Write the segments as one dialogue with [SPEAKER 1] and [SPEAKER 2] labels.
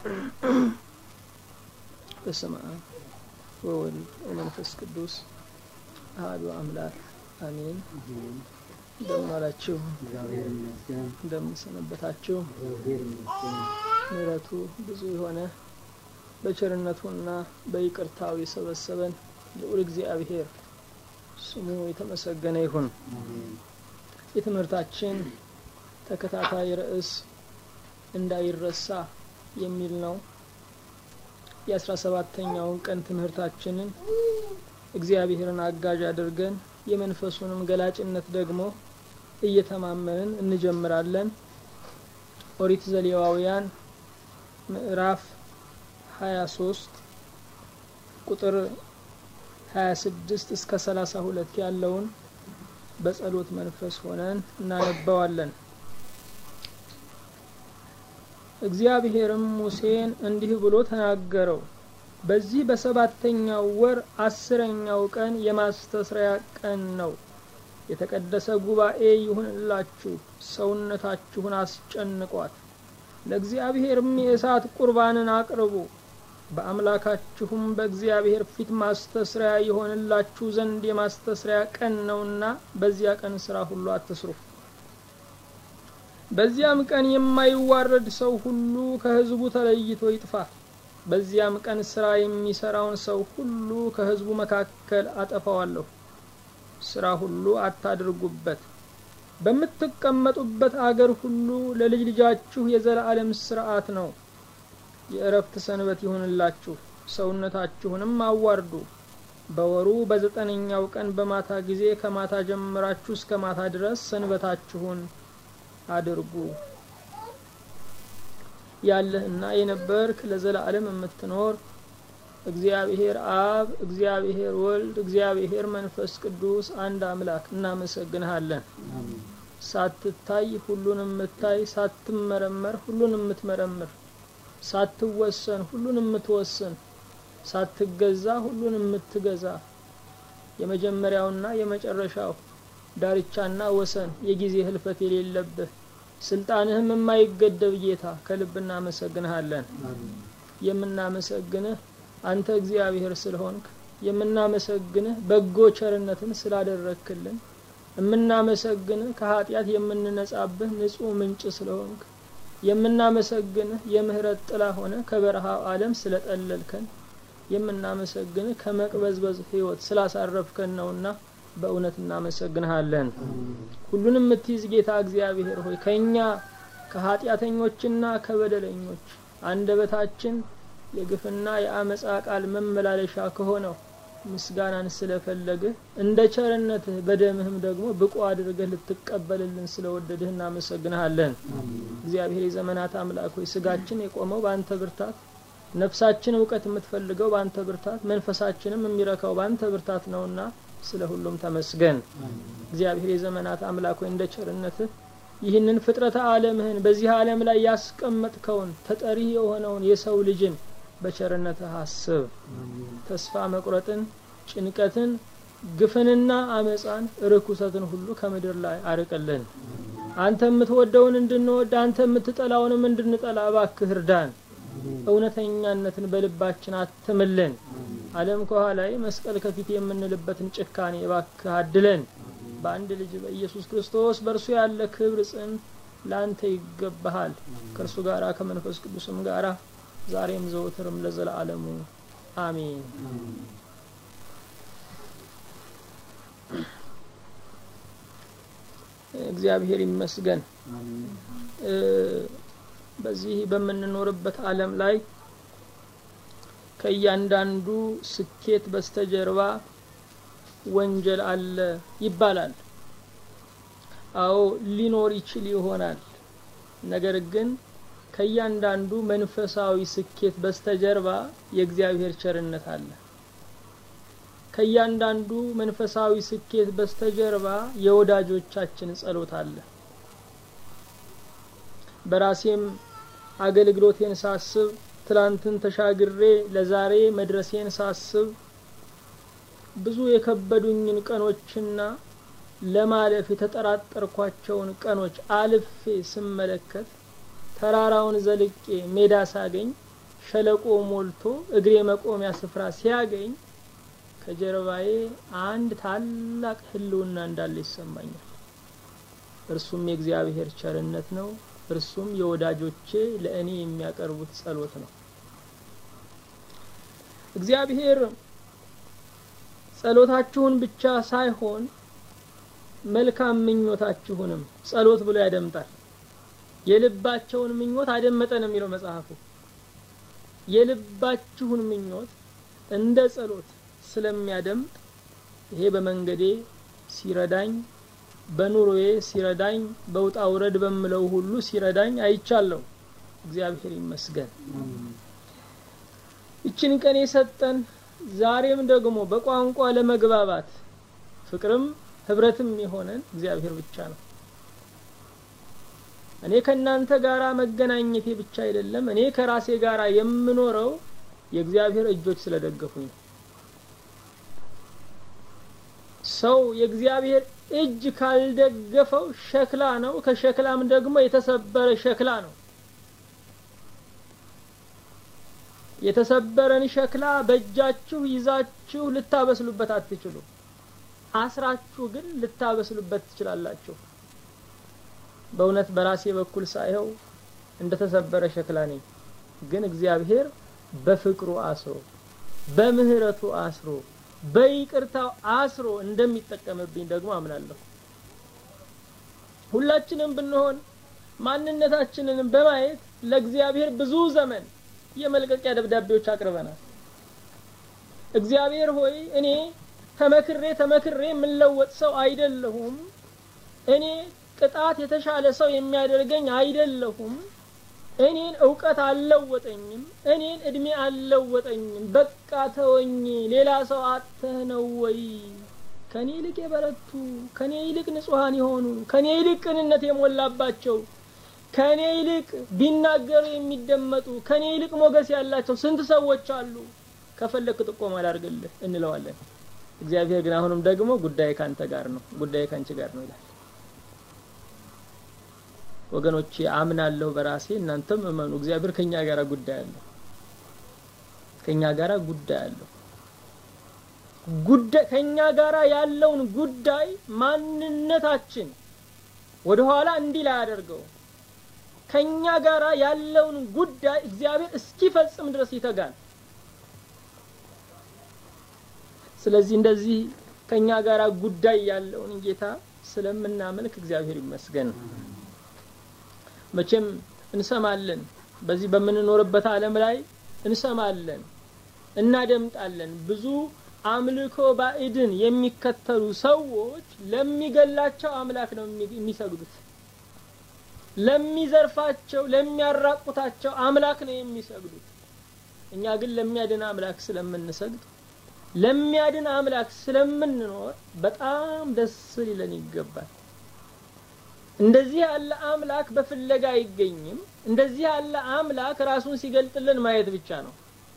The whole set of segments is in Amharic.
[SPEAKER 1] በስመ አብ ወወልድ ወመንፈስ ቅዱስ አሐዱ አምላክ አሜን። እንደምን ዋላችሁ? እንደምን ሰነበታችሁ? ምሕረቱ ብዙ የሆነ በቸርነቱና በይቅርታው የሰበሰበን ልዑል እግዚአብሔር ስሙ የተመሰገነ ይሁን። የትምህርታችን ተከታታይ ርዕስ እንዳይረሳ የሚል ነው። የአስራ ሰባተኛውን ቀን ትምህርታችንን እግዚአብሔርን አጋዥ አድርገን የመንፈሱንም ገላጭነት ደግሞ እየተማመንን እንጀምራለን። ኦሪት ዘሌዋውያን ምዕራፍ ሀያ ሶስት ቁጥር ሀያ ስድስት እስከ ሰላሳ ሁለት ያለውን በጸሎት መንፈስ ሆነን እናነባዋለን። እግዚአብሔርም ሙሴን እንዲህ ብሎ ተናገረው። በዚህ በሰባተኛው ወር አስረኛው ቀን የማስተስሪያ ቀን ነው። የተቀደሰ ጉባኤ ይሁንላችሁ፣ ሰውነታችሁን አስጨንቋት። ለእግዚአብሔርም የእሳት ቁርባንን አቅርቡ። በአምላካችሁም በእግዚአብሔር ፊት ማስተስሪያ የሆንላችሁ ዘንድ የማስተስሪያ ቀን ነውና በዚያ ቀን ስራ ሁሉ አትስሩ። በዚያም ቀን የማይዋረድ ሰው ሁሉ ከሕዝቡ ተለይቶ ይጥፋ። በዚያም ቀን ስራ የሚሰራውን ሰው ሁሉ ከሕዝቡ መካከል አጠፋዋለሁ። ስራ ሁሉ አታድርጉበት። በምትቀመጡበት አገር ሁሉ ለልጅ ልጃችሁ የዘላለም ስርዓት ነው። የእረፍት ሰንበት ይሁንላችሁ። ሰውነታችሁንም አዋርዱ። በወሩ በዘጠነኛው ቀን በማታ ጊዜ ከማታ ጀምራችሁ እስከ ማታ ድረስ ሰንበታችሁን አድርጉ። ያለህና የነበርክ ለዘላለም የምትኖር እግዚአብሔር አብ፣ እግዚአብሔር ወልድ፣ እግዚአብሔር መንፈስ ቅዱስ አንድ አምላክ እናመሰግንሃለን። ሳትታይ ሁሉን የምታይ፣ ሳትመረመር ሁሉን የምትመረምር፣ ሳትወሰን ሁሉን የምትወስን፣ ሳትገዛ ሁሉን የምትገዛ የመጀመሪያውና የመጨረሻው ዳርቻና ወሰን የጊዜ ህልፈት የሌለብህ ስልጣንህም የማይገደብ ጌታ ከልብ እናመሰግንሃለን። የምናመሰግንህ አንተ እግዚአብሔር ስለሆንክ፣ የምናመሰግንህ በጎ ቸርነትን ስላደረክልን፣ የምናመሰግንህ ከኃጢአት የምንነጻብህ ንጹሕ ምንጭ ስለሆንክ፣ የምናመሰግንህ የምህረት ጥላ ሆነ ከበረሃው ዓለም ስለጠለልከን፣ የምናመሰግንህ ከመቅበዝበዝ ህይወት ስላሳረፍከን ነውና በእውነት እናመሰግንሃለን። ሁሉንም የምትይዝ ጌታ እግዚአብሔር ሆይ ከእኛ ከኃጢአተኞችና ከበደለኞች አንደበታችን የግፍና የአመፃ ቃል መመላለሻ ከሆነው ምስጋናን ስለፈለግህ እንደ ቸርነትህ በደምህም ደግሞ ብቁ አድርገህ ልትቀበልልን ስለወደድህ እናመሰግንሃለን። እግዚአብሔር የዘመናት አምላክ ሆይ ስጋችን የቆመው በአንተ ብርታት፣ ነፍሳችን እውቀት የምትፈልገው በአንተ ብርታት፣ መንፈሳችንም የሚረካው በአንተ ብርታት ነውና ስለ ሁሉም ተመስገን። እግዚአብሔር የዘመናት አምላክ ሆይ እንደ ቸርነትህ ይህንን ፍጥረተ ዓለምህን በዚህ ዓለም ላይ ያስቀመጥከውን ተጠሪ የሆነውን የሰው ልጅን በቸርነትህ አስብ። ተስፋ መቁረጥን፣ ጭንቀትን፣ ግፍንና አመፃን፣ ርኩሰትን ሁሉ ከምድር ላይ አርቅልን። አንተ የምትወደውን እንድንወድ አንተ የምትጠላውንም እንድንጠላ እባክህ እርዳን። እውነተኛነትን በልባችን አትምልን። ዓለም ከኋላዬ መስቀል ከፊት የምንልበትን ጭካኔ እባክህ አድለን። በአንድ ልጅ በኢየሱስ ክርስቶስ በእርሱ ያለ ክብር ጽን ለአንተ ይገባሃል። ከእርሱ ጋራ ከመንፈስ ቅዱስም ጋራ ዛሬም ዘወትርም ለዘላለሙ አሜን። እግዚአብሔር ይመስገን። በዚህ በምንኖርበት ዓለም ላይ ከእያንዳንዱ ስኬት በስተጀርባ ወንጀል አለ ይባላል። አዎ ሊኖር ይችል ይሆናል። ነገር ግን ከእያንዳንዱ መንፈሳዊ ስኬት በስተጀርባ የእግዚአብሔር ቸርነት አለ። ከእያንዳንዱ መንፈሳዊ ስኬት በስተጀርባ የወዳጆቻችን ጸሎት አለ። በራሴም አገልግሎቴን ሳስብ ትላንትን ተሻግሬ ለዛሬ መድረሴን ሳስብ ብዙ የከበዱኝን ቀኖችና ለማለፍ የተጠራጠርኳቸውን ቀኖች አልፌ ስመለከት ተራራውን ዘልቄ ሜዳ ሳገኝ ሸለቆ ሞልቶ እግሬ መቆሚያ ስፍራ ሲያገኝ ከጀርባዬ አንድ ታላቅ ህልውና እንዳለ ይሰማኛል። እርሱም የእግዚአብሔር ቸርነት ነው። እርሱም የወዳጆቼ ለእኔ የሚያቀርቡት ጸሎት ነው። እግዚአብሔር ጸሎታችሁን ብቻ ሳይሆን መልካም ምኞታችሁንም ጸሎት ብሎ ያደምጣል። የልባቸውን ምኞት አደመጠ ነው የሚለው መጽሐፉ። የልባችሁን ምኞት እንደ ጸሎት ስለሚያደምጥ ይሄ በመንገዴ ሲረዳኝ፣ በኑሮዬ ሲረዳኝ፣ በውጣ ውረድ በምለው ሁሉ ሲረዳኝ አይቻለሁ። እግዚአብሔር ይመስገን። ይችን ቀን የሰጠን ዛሬም ደግሞ በቋንቋ ለመግባባት ፍቅርም ህብረትም የሆነን እግዚአብሔር ብቻ ነው። እኔ ከእናንተ ጋራ መገናኘቴ ብቻ አይደለም፣ እኔ ከራሴ ጋራ የምኖረው የእግዚአብሔር እጆች ስለደገፉኝ ነው። ሰው የእግዚአብሔር እጅ ካልደገፈው ሸክላ ነው። ከሸክላም ደግሞ የተሰበረ ሸክላ ነው። የተሰበረን ሸክላ በእጃችሁ ይዛችሁ ልታበስሉበት አትችሉ። አስራችሁ ግን ልታበስሉበት ትችላላችሁ። በእውነት በራሴ በኩል ሳይኸው እንደተሰበረ ሸክላ ነኝ። ግን እግዚአብሔር በፍቅሩ አስሮ በምህረቱ አስሮ በይቅርታው አስሮ እንደሚጠቀምብኝ ደግሞ አምናለሁ። ሁላችንም ብንሆን ማንነታችንን በማየት ለእግዚአብሔር ብዙ ዘመን የመልቀቂያ ደብዳቤዎች አቅርበናል። እግዚአብሔር ሆይ እኔ ተመክሬ ተመክሬ የምለወጥ ሰው አይደለሁም። እኔ ቅጣት የተሻለ ሰው የሚያደርገኝ አይደለሁም። እኔን እውቀት አልለወጠኝም። እኔን እድሜ አልለወጠኝም። በቃ ተወኝ። ሌላ ሰው አጥተህ ነው ወይ? ከኔ ይልቅ የበረቱ፣ ከኔ ይልቅ ንጹሐን የሆኑ፣ ከኔ ይልቅ ቅንነት የሞላባቸው፣ ከኔ ይልቅ ቢናገሩ የሚደመጡ፣ ከኔ ይልቅ ሞገስ ያላቸው ስንት ሰዎች አሉ። ከፈለክ ጥቆማ ላድርግልህ እንለዋለን። እግዚአብሔር ግን አሁንም ደግሞ ጉዳይ ካንተ ጋር ነው፣ ጉዳይ ካንቺ ጋር ነው ይላል። ወገኖቼ አምናለሁ በራሴ እናንተም እመኑ። እግዚአብሔር ከኛ ጋር ጉዳይ አለው። ከኛ ጋር ጉዳይ አለው። ጉዳይ ከኛ ጋር ያለውን ጉዳይ ማንነታችን ወደ ኋላ እንዲል አያደርገው። ከኛ ጋር ያለውን ጉዳይ እግዚአብሔር እስኪፈጽም ድረስ ይተጋል። ስለዚህ እንደዚህ ከኛ ጋር ጉዳይ ያለውን ጌታ ስለምናመልክ እግዚአብሔር ይመስገን። መቼም እንሰማለን። በዚህ በምንኖርበት ዓለም ላይ እንሰማለን፣ እናደምጣለን። ብዙ አምልኮ ባዕድን የሚከተሉ ሰዎች ለሚገላቸው አምላክ ነው የሚሰግዱት። ለሚዘርፋቸው፣ ለሚያራቁታቸው አምላክ ነው የሚሰግዱት። እኛ ግን ለሚያድን አምላክ ስለምንሰግድ ለሚያድን አምላክ ስለምንኖር በጣም ደስ ሊለን ይገባል። እንደዚህ ያለ አምላክ በፍለጋ አይገኝም። እንደዚህ ያለ አምላክ ራሱን ሲገልጥልን ማየት ብቻ ነው።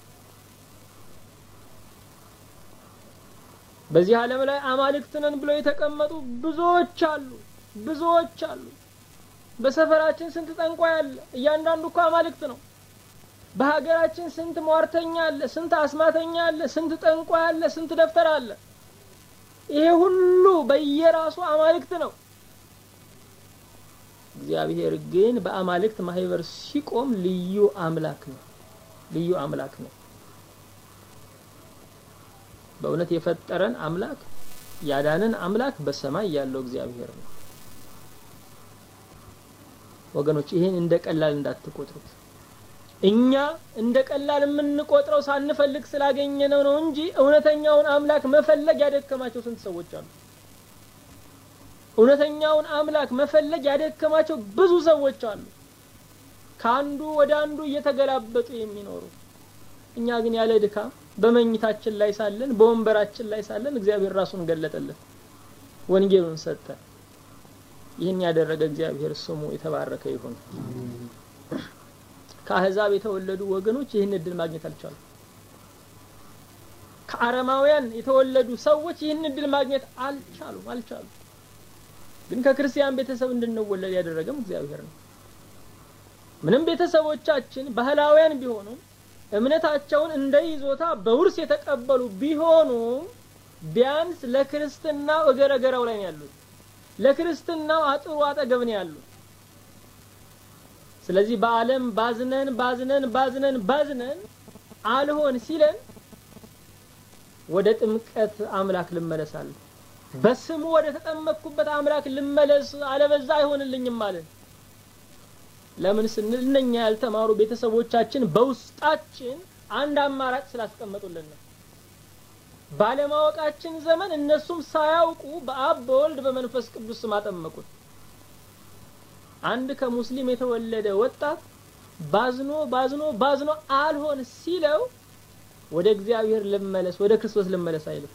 [SPEAKER 1] በዚህ ዓለም ላይ አማልክት ነን ብለው የተቀመጡ ብዙዎች አሉ፣ ብዙዎች አሉ። በሰፈራችን ስንት ጠንቋይ አለ። እያንዳንዱ እኮ አማልክት ነው። በሀገራችን ስንት ሟርተኛ አለ፣ ስንት አስማተኛ አለ፣ ስንት ጠንቋይ አለ፣ ስንት ደፍተር አለ። ይሄ ሁሉ በየራሱ አማልክት ነው። እግዚአብሔር ግን በአማልክት ማህበር ሲቆም ልዩ አምላክ ነው። ልዩ አምላክ ነው። በእውነት የፈጠረን አምላክ ያዳንን አምላክ በሰማይ ያለው እግዚአብሔር ነው። ወገኖች ይህን እንደ ቀላል እንዳትቆጥሩት። እኛ እንደ ቀላል የምንቆጥረው ሳንፈልግ ስላገኘነው ነው እንጂ እውነተኛውን አምላክ መፈለግ ያደከማቸው ስንት ሰዎች አሉ። እውነተኛውን አምላክ መፈለግ ያደከማቸው ብዙ ሰዎች አሉ። ከአንዱ ወደ አንዱ እየተገላበጡ የሚኖሩ እኛ ግን ያለ ድካም በመኝታችን ላይ ሳለን በወንበራችን ላይ ሳለን እግዚአብሔር ራሱን ገለጠልን፣ ወንጌሉን ሰጠ። ይህን ያደረገ እግዚአብሔር ስሙ የተባረከ ይሁን። ከአህዛብ የተወለዱ ወገኖች ይህን እድል ማግኘት አልቻሉም። ከአረማውያን የተወለዱ ሰዎች ይህን እድል ማግኘት አልቻሉም አልቻሉም። ግን ከክርስቲያን ቤተሰብ እንድንወለድ ያደረገም እግዚአብሔር ነው። ምንም ቤተሰቦቻችን ባህላውያን ቢሆኑም እምነታቸውን እንደ ይዞታ በውርስ የተቀበሉ ቢሆኑም ቢያንስ ለክርስትናው እገረገራው ላይ ነው ያሉት። ለክርስትናው አጥሩ አጠገብ ነው ያሉት። ስለዚህ በዓለም ባዝነን ባዝነን ባዝነን ባዝነን አልሆን ሲለን ወደ ጥምቀት አምላክ ልመለሳለሁ፣ በስሙ ወደ ተጠመቅኩበት አምላክ ልመለስ፣ አለበዛ አይሆንልኝም ማለት ለምን ስንል እነኛ ያልተማሩ ቤተሰቦቻችን በውስጣችን አንድ አማራጭ ስላስቀመጡልን ነው። ባለማወቃችን ዘመን እነሱም ሳያውቁ በአብ በወልድ በመንፈስ ቅዱስ ስም አጠመቁት። አንድ ከሙስሊም የተወለደ ወጣት ባዝኖ ባዝኖ ባዝኖ አልሆን ሲለው ወደ እግዚአብሔር ልመለስ ወደ ክርስቶስ ልመለስ አይልም።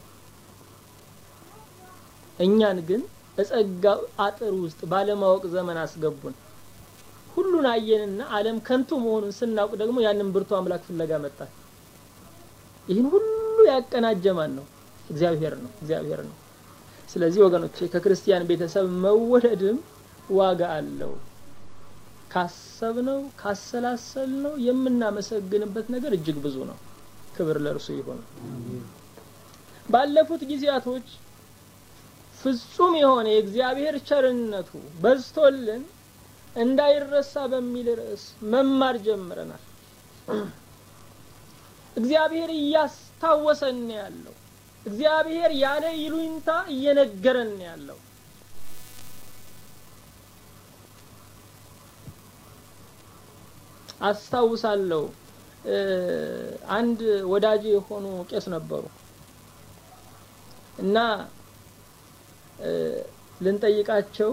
[SPEAKER 1] እኛን ግን እጸጋው አጥር ውስጥ ባለማወቅ ዘመን አስገቡን። ሁሉን አየንና ዓለም ከንቱ መሆኑን ስናውቅ ደግሞ ያንን ብርቱ አምላክ ፍለጋ መጣን። ይህን ሁሉ ያቀናጀ ማን ነው? እግዚአብሔር ነው። እግዚአብሔር ነው። ስለዚህ ወገኖቼ ከክርስቲያን ቤተሰብ መወለድም ዋጋ አለው። ካሰብነው ካሰላሰልነው የምናመሰግንበት ነገር እጅግ ብዙ ነው። ክብር ለእርሱ ይሁን። ባለፉት ጊዜያቶች ፍጹም የሆነ የእግዚአብሔር ቸርነቱ በዝቶልን እንዳይረሳ በሚል ርዕስ መማር ጀምረናል። እግዚአብሔር እያስታወሰን ያለው እግዚአብሔር ያለ ይሉኝታ እየነገረን ያለው አስታውሳለሁ። አንድ ወዳጅ የሆኑ ቄስ ነበሩ እና ልንጠይቃቸው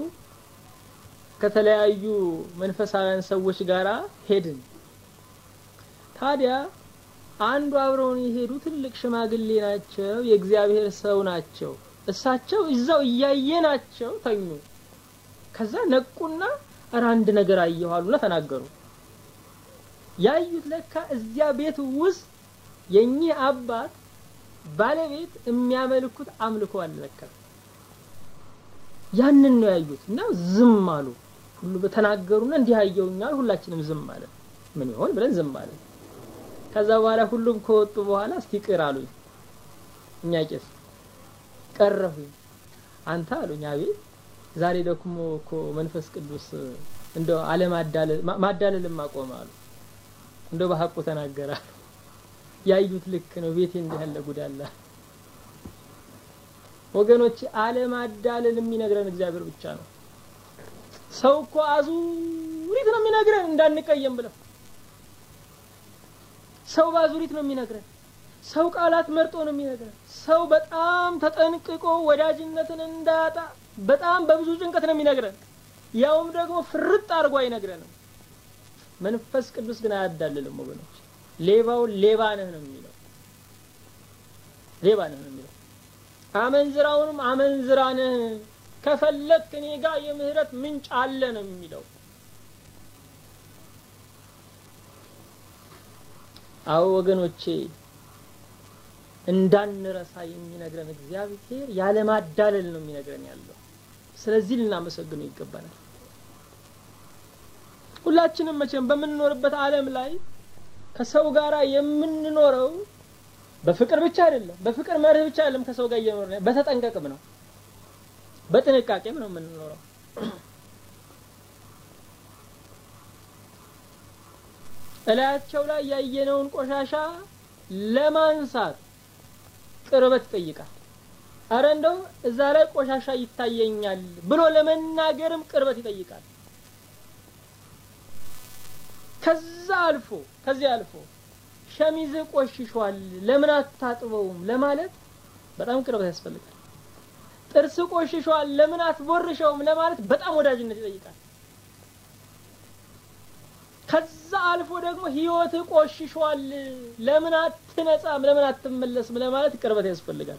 [SPEAKER 1] ከተለያዩ መንፈሳውያን ሰዎች ጋር ሄድን። ታዲያ አንዱ አብረውን የሄዱ ትልቅ ሽማግሌ ናቸው፣ የእግዚአብሔር ሰው ናቸው። እሳቸው እዛው እያየናቸው ተኙ። ከዛ ነቁና እረ አንድ ነገር አየሁ አሉና ተናገሩ። ያዩት ለካ እዚያ ቤት ውስጥ የኚህ አባት ባለቤት የሚያመልኩት አምልኮ አለ ለካ። ያንን ነው ያዩት እና ዝም አሉ። ሁሉ በተናገሩና እንዲህ አየውኛል። ሁላችንም ዝም አለ። ምን ይሆን ብለን ዝም አለ። ከዛ በኋላ ሁሉም ከወጡ በኋላ እስቲ ቅር አሉኝ። እኛ ቄስ ቀረሁኝ። አንተ አሉኝ። አቤት ዛሬ ደግሞ እኮ መንፈስ ቅዱስ እንደው አለማዳለል ማዳለልም አቆመ አሉ። እንደው በሐቁ ተናገረ። ያዩት ልክ ነው። ቤቴ እንዲህ ያለ ጉድ አለ። ወገኖች አለማዳለል የሚነግረን እግዚአብሔር ብቻ ነው። ሰው እኮ አዙሪት ነው የሚነግረን እንዳንቀየም ብለው ሰው በአዙሪት ነው የሚነግረን። ሰው ቃላት መርጦ ነው የሚነግረን። ሰው በጣም ተጠንቅቆ ወዳጅነትን እንዳያጣ በጣም በብዙ ጭንቀት ነው የሚነግረን። ያውም ደግሞ ፍርጥ አድርጎ አይነግረንም። መንፈስ ቅዱስ ግን አያዳልልም ወገኖች። ሌባው ሌባ ነህ ነው የሚለው። ሌባ ነህ ነው የሚለው። አመንዝራውንም አመንዝራ ነህ ከፈለክ እኔ ጋር የምህረት ምንጭ አለ ነው የሚለው። አዎ ወገኖቼ እንዳንረሳ የሚነግረን እግዚአብሔር ያለማዳለል ነው የሚነግረን ያለው። ስለዚህ ልናመሰግነው ይገባናል። ሁላችንም መቼም በምንኖርበት ዓለም ላይ ከሰው ጋር የምንኖረው በፍቅር ብቻ አይደለም፣ በፍቅር መርህ ብቻ አይደለም። ከሰው ጋር እየኖርን በተጠንቀቅም ነው፣ በጥንቃቄም ነው የምንኖረው። እላያቸው ላይ ያየነውን ቆሻሻ ለማንሳት ቅርበት ይጠይቃል። አረ እንደው እዛ ላይ ቆሻሻ ይታየኛል ብሎ ለመናገርም ቅርበት ይጠይቃል። ከዛ አልፎ ከዚህ አልፎ ሸሚዝ ቆሽሿል ለምን አታጥበውም ለማለት በጣም ቅርበት ያስፈልጋል። ጥርስ ቆሽሿል ለምን አትቦርሸውም ለማለት በጣም ወዳጅነት ይጠይቃል። ከዛ አልፎ ደግሞ ህይወት ቆሽሿል ለምን አትነጻም ለምን አትመለስም ለማለት ቅርበት ያስፈልጋል።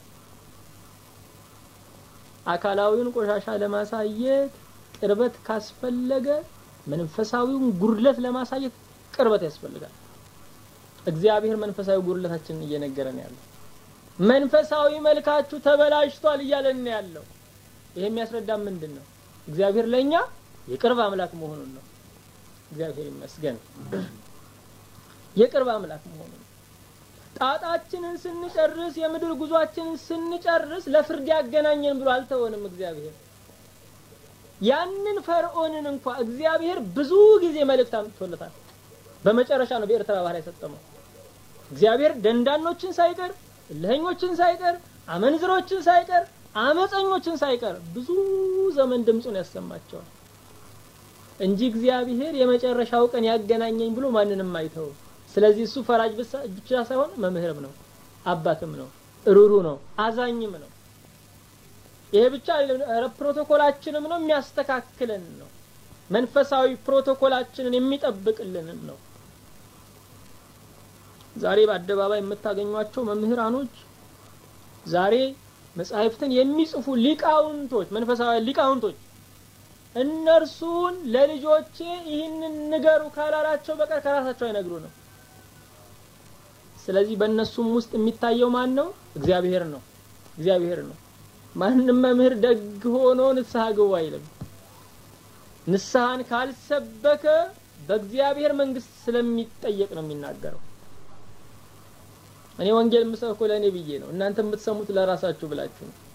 [SPEAKER 1] አካላዊውን ቆሻሻ ለማሳየት ቅርበት ካስፈለገ መንፈሳዊውን ጉድለት ለማሳየት ቅርበት ያስፈልጋል። እግዚአብሔር መንፈሳዊ ጉድለታችንን እየነገረን ያለው መንፈሳዊ መልካችሁ ተበላሽቷል እያለን ያለው ይሄ የሚያስረዳን ምንድን ነው? እግዚአብሔር ለእኛ የቅርብ አምላክ መሆኑን ነው። እግዚአብሔር ይመስገን። የቅርብ አምላክ መሆኑ ነው። ጣጣችንን ስንጨርስ የምድር ጉዟችንን ስንጨርስ ለፍርድ ያገናኘን ብሎ አልተወንም እግዚአብሔር። ያንን ፈርዖንን እንኳ እግዚአብሔር ብዙ ጊዜ መልእክት አምጥቶለታል። በመጨረሻ ነው በኤርትራ ባህር የሰጠመው። እግዚአብሔር ደንዳኖችን ሳይቀር እልኸኞችን ሳይቀር አመንዝሮችን ሳይቀር አመፀኞችን ሳይቀር ብዙ ዘመን ድምፁን ያሰማቸዋል እንጂ እግዚአብሔር የመጨረሻው ቀን ያገናኘኝ ብሎ ማንንም አይተው። ስለዚህ እሱ ፈራጅ ብቻ ሳይሆን መምህርም ነው፣ አባትም ነው፣ ሩሩ ነው፣ አዛኝም ነው። ይሄ ብቻ ፕሮቶኮላችንም ነው፣ የሚያስተካክለን ነው። መንፈሳዊ ፕሮቶኮላችንን የሚጠብቅልንን ነው። ዛሬ በአደባባይ የምታገኟቸው መምህራኖች ዛሬ መጻሕፍትን የሚጽፉ ሊቃውንቶች መንፈሳዊ ሊቃውንቶች እነርሱን ለልጆቼ ይህንን ንገሩ ካላላቸው በቀር ከራሳቸው አይነግሩ ነው። ስለዚህ በእነሱም ውስጥ የሚታየው ማን ነው? እግዚአብሔር ነው። እግዚአብሔር ነው። ማንም መምህር ደግ ሆኖ ንስሐ ግቡ አይልም። ንስሐን ካልሰበከ በእግዚአብሔር መንግስት ስለሚጠየቅ ነው የሚናገረው። እኔ ወንጌል የምሰብከው ለእኔ ብዬ ነው። እናንተ የምትሰሙት ለራሳችሁ ብላችሁ ነው።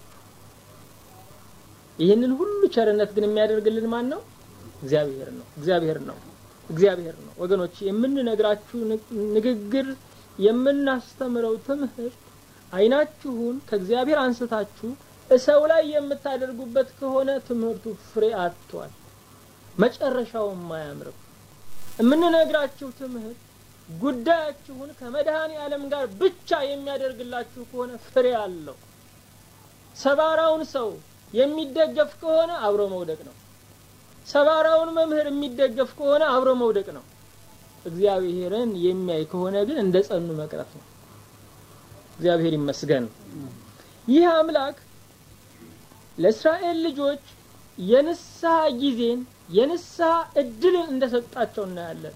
[SPEAKER 1] ይህንን ሁሉ ቸርነት ግን የሚያደርግልን ማን ነው? እግዚአብሔር ነው። እግዚአብሔር ነው። እግዚአብሔር ነው። ወገኖች የምንነግራችሁ ንግግር፣ የምናስተምረው ትምህርት አይናችሁን ከእግዚአብሔር አንስታችሁ ሰው ላይ የምታደርጉበት ከሆነ ትምህርቱ ፍሬ አጥቷል፣ መጨረሻውም አያምርም። የምንነግራችሁ ትምህርት ጉዳያችሁን ከመድኃኔ ዓለም ጋር ብቻ የሚያደርግላችሁ ከሆነ ፍሬ አለው። ሰባራውን ሰው የሚደገፍ ከሆነ አብሮ መውደቅ ነው። ሰባራውን መምህር የሚደገፍ ከሆነ አብሮ መውደቅ ነው። እግዚአብሔርን የሚያይ ከሆነ ግን እንደ ጸኑ መቅረት ነው። እግዚአብሔር ይመስገን። ይህ አምላክ ለእስራኤል ልጆች የንስሐ ጊዜን የንስሐ እድልን እንደሰጣቸው እናያለን።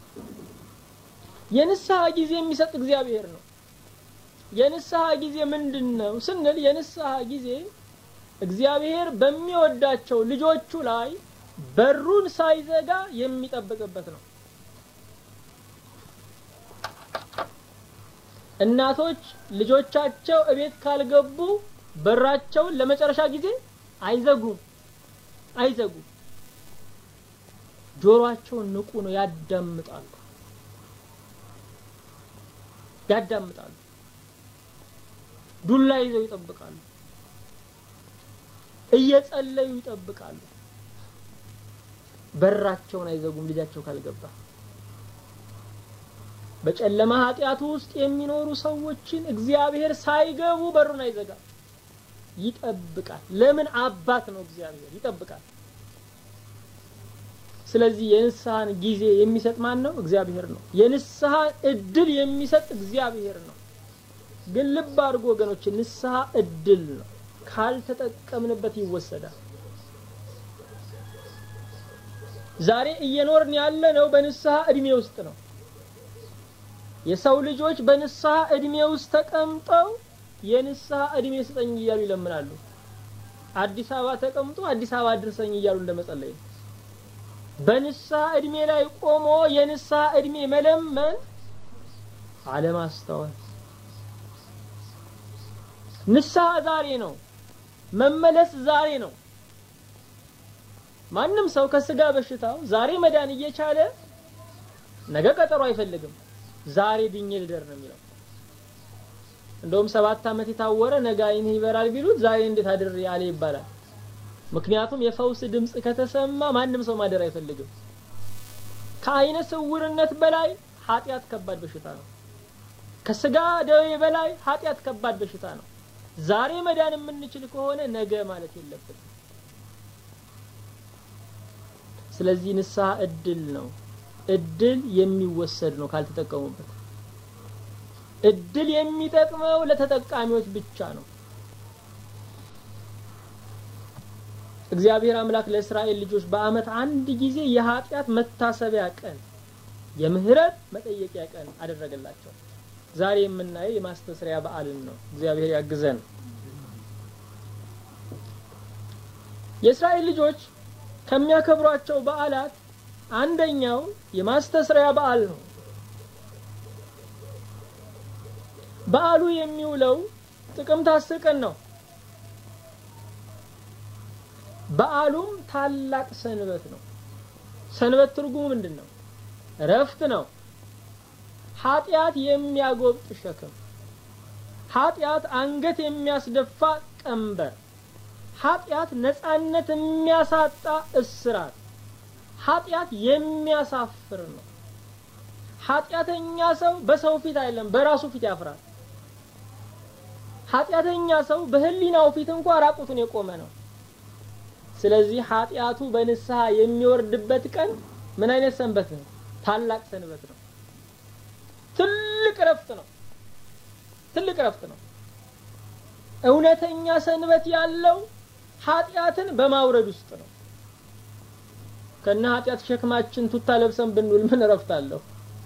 [SPEAKER 1] የንስሐ ጊዜ የሚሰጥ እግዚአብሔር ነው። የንስሐ ጊዜ ምንድን ነው ስንል የንስሐ ጊዜ እግዚአብሔር በሚወዳቸው ልጆቹ ላይ በሩን ሳይዘጋ የሚጠብቅበት ነው። እናቶች ልጆቻቸው እቤት ካልገቡ በራቸውን ለመጨረሻ ጊዜ አይዘጉም አይዘጉም። ጆሮአቸውን ንቁ ነው፣ ያዳምጣሉ ያዳምጣሉ። ዱላ ይዘው ይጠብቃሉ። እየጸለዩ ይጠብቃሉ። በራቸውን አይዘጉም ልጃቸው ካልገባ። በጨለማ ኃጢአቱ ውስጥ የሚኖሩ ሰዎችን እግዚአብሔር ሳይገቡ በሩን አይዘጋም፣ ይጠብቃል። ለምን? አባት ነው እግዚአብሔር፣ ይጠብቃል። ስለዚህ የንስሐን ጊዜ የሚሰጥ ማን ነው? እግዚአብሔር ነው። የንስሐን እድል የሚሰጥ እግዚአብሔር ነው። ግን ልብ አድርጎ ወገኖች፣ ንስሐ እድል ነው። ካልተጠቀምንበት ይወሰዳል። ዛሬ እየኖርን ያለ ነው በንስሐ እድሜ ውስጥ ነው። የሰው ልጆች በንስሐ እድሜ ውስጥ ተቀምጠው የንስሐ እድሜ ስጠኝ እያሉ ይለምናሉ። አዲስ አበባ ተቀምጦ አዲስ አበባ አድርሰኝ እያሉ እንደመጸለይ ነው። በንስሐ እድሜ ላይ ቆሞ የንስሐ እድሜ መለመን አለማስተዋል። ንስሐ ዛሬ ነው። መመለስ ዛሬ ነው። ማንም ሰው ከስጋ በሽታው ዛሬ መዳን እየቻለ ነገ ቀጠሮ አይፈልግም። ዛሬ ድኜ ልደር ነው የሚለው። እንደውም ሰባት ዓመት የታወረ ነገ ዓይንህ ይበራል ቢሉት ዛሬ እንዴት አድር ያለ ይባላል። ምክንያቱም የፈውስ ድምፅ ከተሰማ ማንም ሰው ማደር አይፈልግም። ከአይነ ስውርነት በላይ ኃጢአት ከባድ በሽታ ነው። ከስጋ ደዌ በላይ ኃጢአት ከባድ በሽታ ነው። ዛሬ መዳን የምንችል ከሆነ ነገ ማለት የለብንም። ስለዚህ ንስሐ እድል ነው። እድል የሚወሰድ ነው ካልተጠቀሙበት። እድል የሚጠቅመው ለተጠቃሚዎች ብቻ ነው። እግዚአብሔር አምላክ ለእስራኤል ልጆች በዓመት አንድ ጊዜ የኃጢአት መታሰቢያ ቀን፣ የምህረት መጠየቂያ ቀን አደረገላቸው። ዛሬ የምናየው የማስተስሪያ በዓልን ነው። እግዚአብሔር ያግዘን። የእስራኤል ልጆች ከሚያከብሯቸው በዓላት አንደኛው የማስተስሪያ በዓል ነው። በዓሉ የሚውለው ጥቅምት አስር ቀን ነው። በዓሉም ታላቅ ሰንበት ነው። ሰንበት ትርጉሙ ምንድን ነው? እረፍት ነው። ኃጢአት የሚያጎብጥ ሸክም፣ ኃጢአት አንገት የሚያስደፋ ቀንበር፣ ኃጢአት ነጻነት የሚያሳጣ እስራት፣ ኃጢአት የሚያሳፍር ነው። ኃጢአተኛ ሰው በሰው ፊት አይደለም በራሱ ፊት ያፍራል። ኃጢአተኛ ሰው በህሊናው ፊት እንኳ ራቁቱን የቆመ ነው። ስለዚህ ኃጢአቱ በንስሐ የሚወርድበት ቀን ምን አይነት ሰንበት ነው? ታላቅ ሰንበት ነው። ትልቅ እረፍት ነው። ትልቅ እረፍት ነው። እውነተኛ ሰንበት ያለው ኃጢአትን በማውረድ ውስጥ ነው። ከነ ኃጢአት ሸክማችን ቱታ ለብሰን ብንውል ምን እረፍት አለው?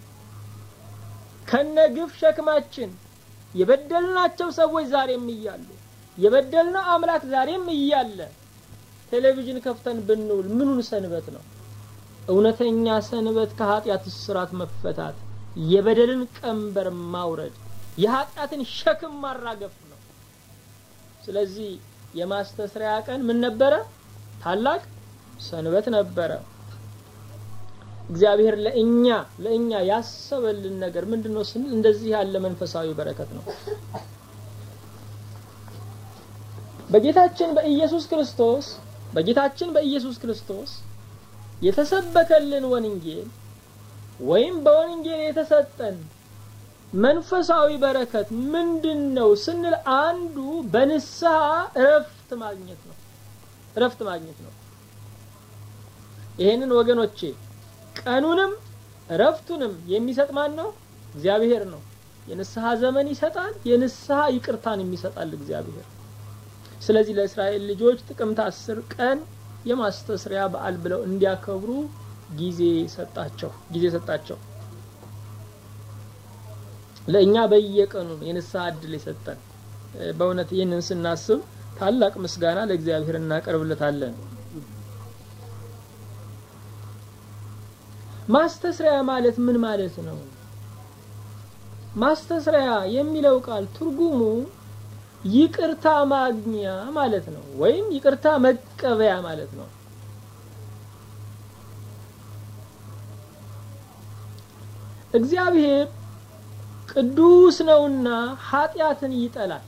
[SPEAKER 1] ከነ ግፍ ሸክማችን የበደልናቸው ሰዎች ዛሬም እያሉ የበደልነው አምላክ ዛሬም እያለ ቴሌቪዥን ከፍተን ብንውል ምኑን ሰንበት ነው? እውነተኛ ሰንበት ከኃጢአት እስራት መፈታት፣ የበደልን ቀንበር ማውረድ፣ የኃጢአትን ሸክም ማራገፍ ነው። ስለዚህ የማስተስሪያ ቀን ምን ነበረ? ታላቅ ሰንበት ነበረ። እግዚአብሔር ለእኛ ለእኛ ያሰበልን ነገር ምንድን ነው ስንል እንደዚህ ያለ መንፈሳዊ በረከት ነው። በጌታችን በኢየሱስ ክርስቶስ በጌታችን በኢየሱስ ክርስቶስ የተሰበከልን ወንጌል ወይም በወንጌል የተሰጠን መንፈሳዊ በረከት ምንድን ነው ስንል አንዱ በንስሐ እረፍት ማግኘት ነው። እረፍት ማግኘት ነው። ይሄንን ወገኖቼ ቀኑንም እረፍቱንም የሚሰጥ ማን ነው? እግዚአብሔር ነው። የንስሐ ዘመን ይሰጣል። የንስሐ ይቅርታን የሚሰጣል እግዚአብሔር። ስለዚህ ለእስራኤል ልጆች ጥቅምት አስር ቀን የማስተስሪያ በዓል ብለው እንዲያከብሩ ጊዜ ሰጣቸው ጊዜ ሰጣቸው። ለእኛ በየቀኑ የንስሐ እድል የሰጠን በእውነት ይህንን ስናስብ ታላቅ ምስጋና ለእግዚአብሔር እናቀርብለታለን። ማስተስሪያ ማለት ምን ማለት ነው? ማስተስሪያ የሚለው ቃል ትርጉሙ ይቅርታ ማግኛ ማለት ነው፣ ወይም ይቅርታ መቀበያ ማለት ነው። እግዚአብሔር ቅዱስ ነውና ኃጢአትን ይጠላል።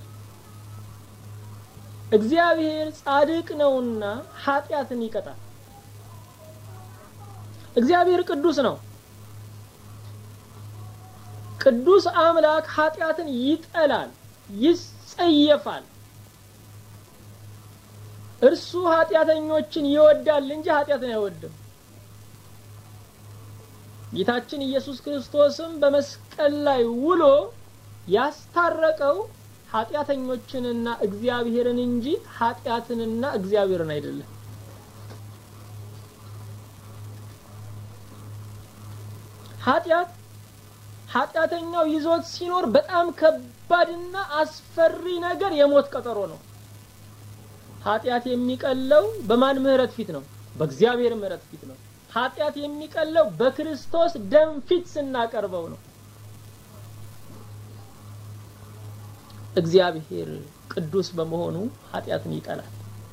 [SPEAKER 1] እግዚአብሔር ጻድቅ ነውና ኃጢአትን ይቀጣል። እግዚአብሔር ቅዱስ ነው። ቅዱስ አምላክ ኃጢአትን ይጠላል፣ ይጸየፋል። እርሱ ኃጢአተኞችን ይወዳል እንጂ ኃጢአትን አይወድም። ጌታችን ኢየሱስ ክርስቶስም በመስቀል ላይ ውሎ ያስታረቀው ኃጢአተኞችንና እግዚአብሔርን እንጂ ኃጢአትንና እግዚአብሔርን አይደለም። ኃጢአት ኃጢአተኛው ይዞት ሲኖር በጣም ከባድና አስፈሪ ነገር የሞት ቀጠሮ ነው። ኃጢአት የሚቀለው በማን ምህረት ፊት ነው? በእግዚአብሔር ምህረት ፊት ነው። ኃጢአት የሚቀለው በክርስቶስ ደም ፊት ስናቀርበው ነው። እግዚአብሔር ቅዱስ በመሆኑ ኃጢአትን ይጠላል።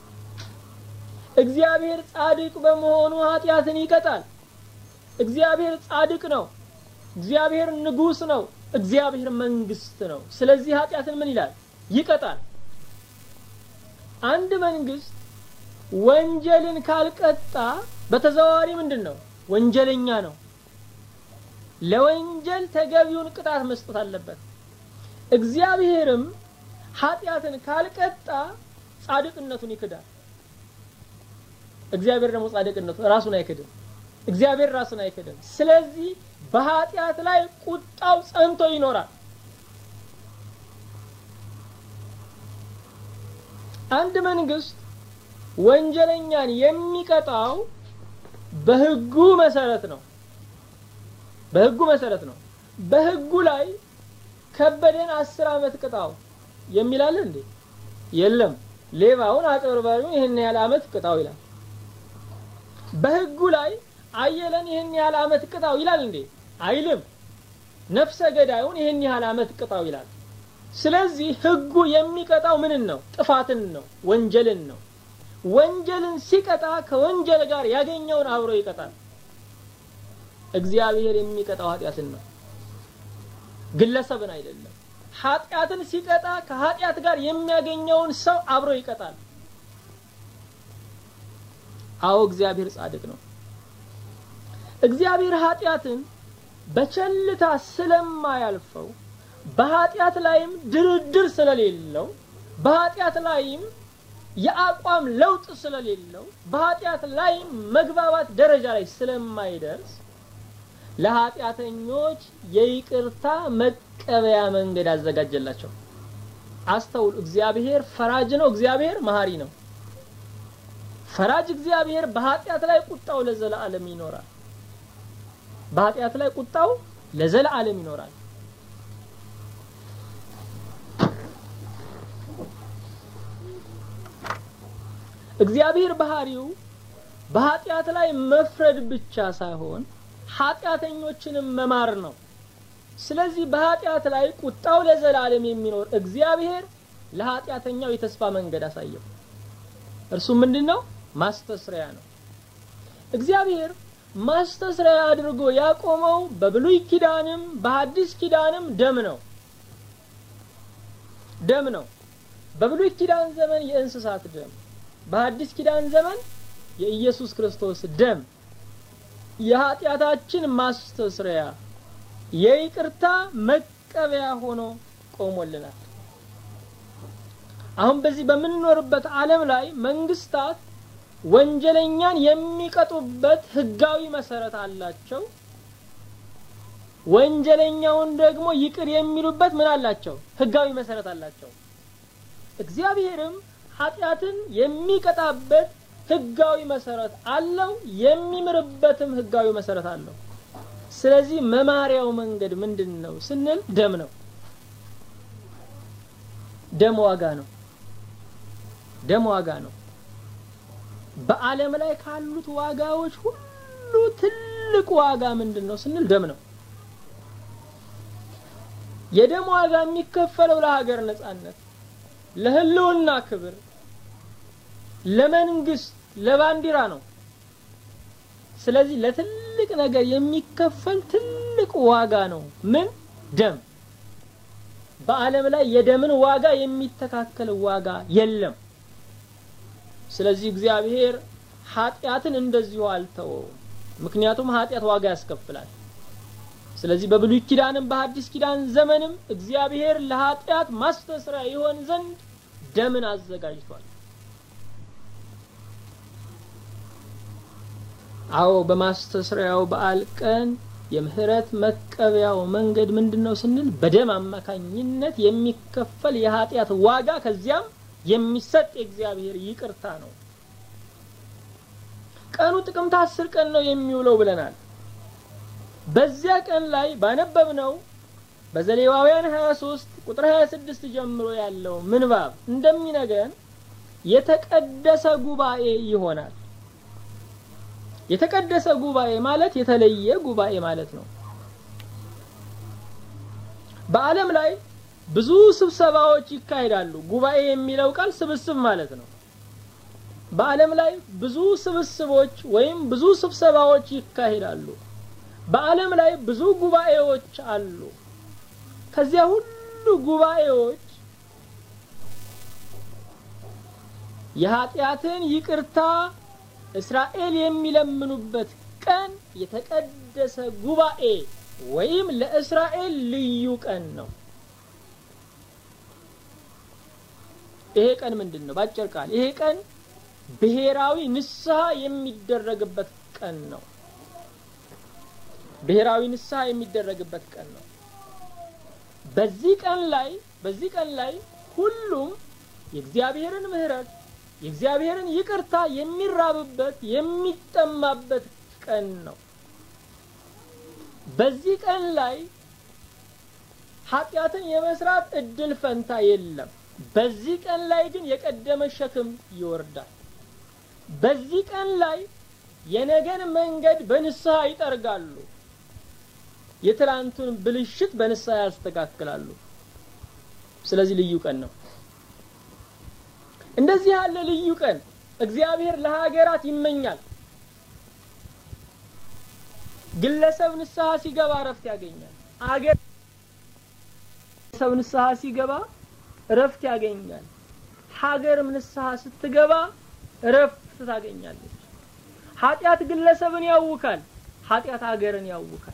[SPEAKER 1] እግዚአብሔር ጻድቅ በመሆኑ ኃጢአትን ይቀጣል። እግዚአብሔር ጻድቅ ነው። እግዚአብሔር ንጉስ ነው። እግዚአብሔር መንግስት ነው። ስለዚህ ኃጢአትን ምን ይላል? ይቀጣል። አንድ መንግስት ወንጀልን ካልቀጣ በተዘዋዋሪ ምንድን ነው? ወንጀለኛ ነው። ለወንጀል ተገቢውን ቅጣት መስጠት አለበት። እግዚአብሔርም ኃጢአትን ካልቀጣ ጻድቅነቱን ይክዳል። እግዚአብሔር ደግሞ ጻድቅነቱ ራሱን አይክድም። እግዚአብሔር ራሱን አይክድም። ስለዚህ በኃጢአት ላይ ቁጣው ጸንቶ ይኖራል። አንድ መንግስት ወንጀለኛን የሚቀጣው በህጉ መሰረት ነው። በህጉ መሰረት ነው። በህጉ ላይ ከበደን አስር አመት ቅጣው የሚላል እንዴ? የለም። ሌባውን አጭበርባሪውን ይህን ያህል አመት ቅጣው ይላል። በህጉ ላይ አየለን ይህን ያህል አመት ቅጣው ይላል እንዴ? አይልም። ነፍሰ ገዳዩን ይህን ያህል አመት ቅጣው ይላል። ስለዚህ ህጉ የሚቀጣው ምንን ነው? ጥፋትን ነው፣ ወንጀልን ነው። ወንጀልን ሲቀጣ ከወንጀል ጋር ያገኘውን አብሮ ይቀጣል። እግዚአብሔር የሚቀጣው ኃጢአትን ነው፣ ግለሰብን አይደለም። ኃጢአትን ሲቀጣ ከኃጢአት ጋር የሚያገኘውን ሰው አብሮ ይቀጣል። አዎ እግዚአብሔር ጻድቅ ነው። እግዚአብሔር ኃጢአትን በቸልታ ስለማያልፈው በኃጢአት ላይም ድርድር ስለሌለው በኃጢአት ላይም የአቋም ለውጥ ስለሌለው በኃጢአት ላይም መግባባት ደረጃ ላይ ስለማይደርስ ለኃጢአተኞች የይቅርታ መቀበያ መንገድ አዘጋጀላቸው። አስተውሉ። እግዚአብሔር ፈራጅ ነው። እግዚአብሔር መሀሪ ነው። ፈራጅ እግዚአብሔር በኃጢአት ላይ ቁጣው ለዘላለም ይኖራል። በኃጢአት ላይ ቁጣው ለዘላለም ይኖራል። እግዚአብሔር ባህሪው በኃጢአት ላይ መፍረድ ብቻ ሳይሆን ኃጢአተኞችንም መማር ነው። ስለዚህ በኃጢአት ላይ ቁጣው ለዘላለም የሚኖር እግዚአብሔር ለኃጢአተኛው የተስፋ መንገድ አሳየው። እርሱ ምንድን ነው? ማስተስሪያ ነው። እግዚአብሔር ማስተስሪያ አድርጎ ያቆመው በብሉይ ኪዳንም በሐዲስ ኪዳንም ደም ነው። ደም ነው። በብሉይ ኪዳን ዘመን የእንስሳት ደም፣ በሐዲስ ኪዳን ዘመን የኢየሱስ ክርስቶስ ደም የኃጢአታችን ማስተስሪያ የይቅርታ መቀበያ ሆኖ ቆሞልናል። አሁን በዚህ በምንኖርበት ዓለም ላይ መንግስታት ወንጀለኛን የሚቀጡበት ህጋዊ መሰረት አላቸው። ወንጀለኛውን ደግሞ ይቅር የሚሉበት ምን አላቸው? ህጋዊ መሰረት አላቸው። እግዚአብሔርም ኃጢአትን የሚቀጣበት ህጋዊ መሰረት አለው፣ የሚምርበትም ህጋዊ መሰረት አለው። ስለዚህ መማሪያው መንገድ ምንድን ነው ስንል ደም ነው። ደም ዋጋ ነው። ደም ዋጋ ነው። በዓለም ላይ ካሉት ዋጋዎች ሁሉ ትልቅ ዋጋ ምንድን ነው ስንል ደም ነው። የደም ዋጋ የሚከፈለው ለሀገር ነጻነት፣ ለህልውና ክብር፣ ለመንግስት፣ ለባንዲራ ነው። ስለዚህ ለትልቅ ነገር የሚከፈል ትልቅ ዋጋ ነው። ምን ደም። በዓለም ላይ የደምን ዋጋ የሚተካከል ዋጋ የለም። ስለዚህ እግዚአብሔር ኃጢአትን እንደዚሁ አልተወውም። ምክንያቱም ኃጢአት ዋጋ ያስከፍላል። ስለዚህ በብሉይ ኪዳንም በሐዲስ ኪዳን ዘመንም እግዚአብሔር ለኃጢአት ማስተስሪያ ይሆን ዘንድ ደምን አዘጋጅቷል። አዎ በማስተስሪያው በዓል ቀን የምህረት መቀበያው መንገድ ምንድን ነው ስንል በደም አማካኝነት የሚከፈል የኃጢአት ዋጋ ከዚያም የሚሰጥ የእግዚአብሔር ይቅርታ ነው። ቀኑ ጥቅምት አስር ቀን ነው የሚውለው ብለናል። በዚያ ቀን ላይ ባነበብነው በዘሌዋውያን 23 ቁጥር 26 ጀምሮ ያለው ምንባብ እንደሚነገን የተቀደሰ ጉባኤ ይሆናል። የተቀደሰ ጉባኤ ማለት የተለየ ጉባኤ ማለት ነው። በዓለም ላይ ብዙ ስብሰባዎች ይካሄዳሉ። ጉባኤ የሚለው ቃል ስብስብ ማለት ነው። በዓለም ላይ ብዙ ስብስቦች ወይም ብዙ ስብሰባዎች ይካሄዳሉ። በዓለም ላይ ብዙ ጉባኤዎች አሉ። ከዚያ ሁሉ ጉባኤዎች የኃጢአትን ይቅርታ እስራኤል የሚለምኑበት ቀን የተቀደሰ ጉባኤ ወይም ለእስራኤል ልዩ ቀን ነው። ይሄ ቀን ምንድን ነው? ባጭር ቃል ይሄ ቀን ብሔራዊ ንስሐ የሚደረግበት ቀን ነው። ብሔራዊ ንስሐ የሚደረግበት ቀን ነው። በዚህ ቀን ላይ በዚህ ቀን ላይ ሁሉም የእግዚአብሔርን ምሕረት የእግዚአብሔርን ይቅርታ የሚራብበት የሚጠማበት ቀን ነው። በዚህ ቀን ላይ ኃጢአትን የመስራት እድል ፈንታ የለም። በዚህ ቀን ላይ ግን የቀደመ ሸክም ይወርዳል። በዚህ ቀን ላይ የነገን መንገድ በንስሐ ይጠርጋሉ። የትላንቱን ብልሽት በንስሐ ያስተካክላሉ። ስለዚህ ልዩ ቀን ነው። እንደዚህ ያለ ልዩ ቀን እግዚአብሔር ለሀገራት ይመኛል። ግለሰብ ንስሐ ሲገባ እረፍት ያገኛል። አገር ግለሰብ ንስሐ ሲገባ እረፍት ያገኛል። ሀገርም ንስሐ ስትገባ እረፍት ታገኛለች። ኃጢአት ግለሰብን ያውካል። ኃጢአት ሀገርን ያውካል።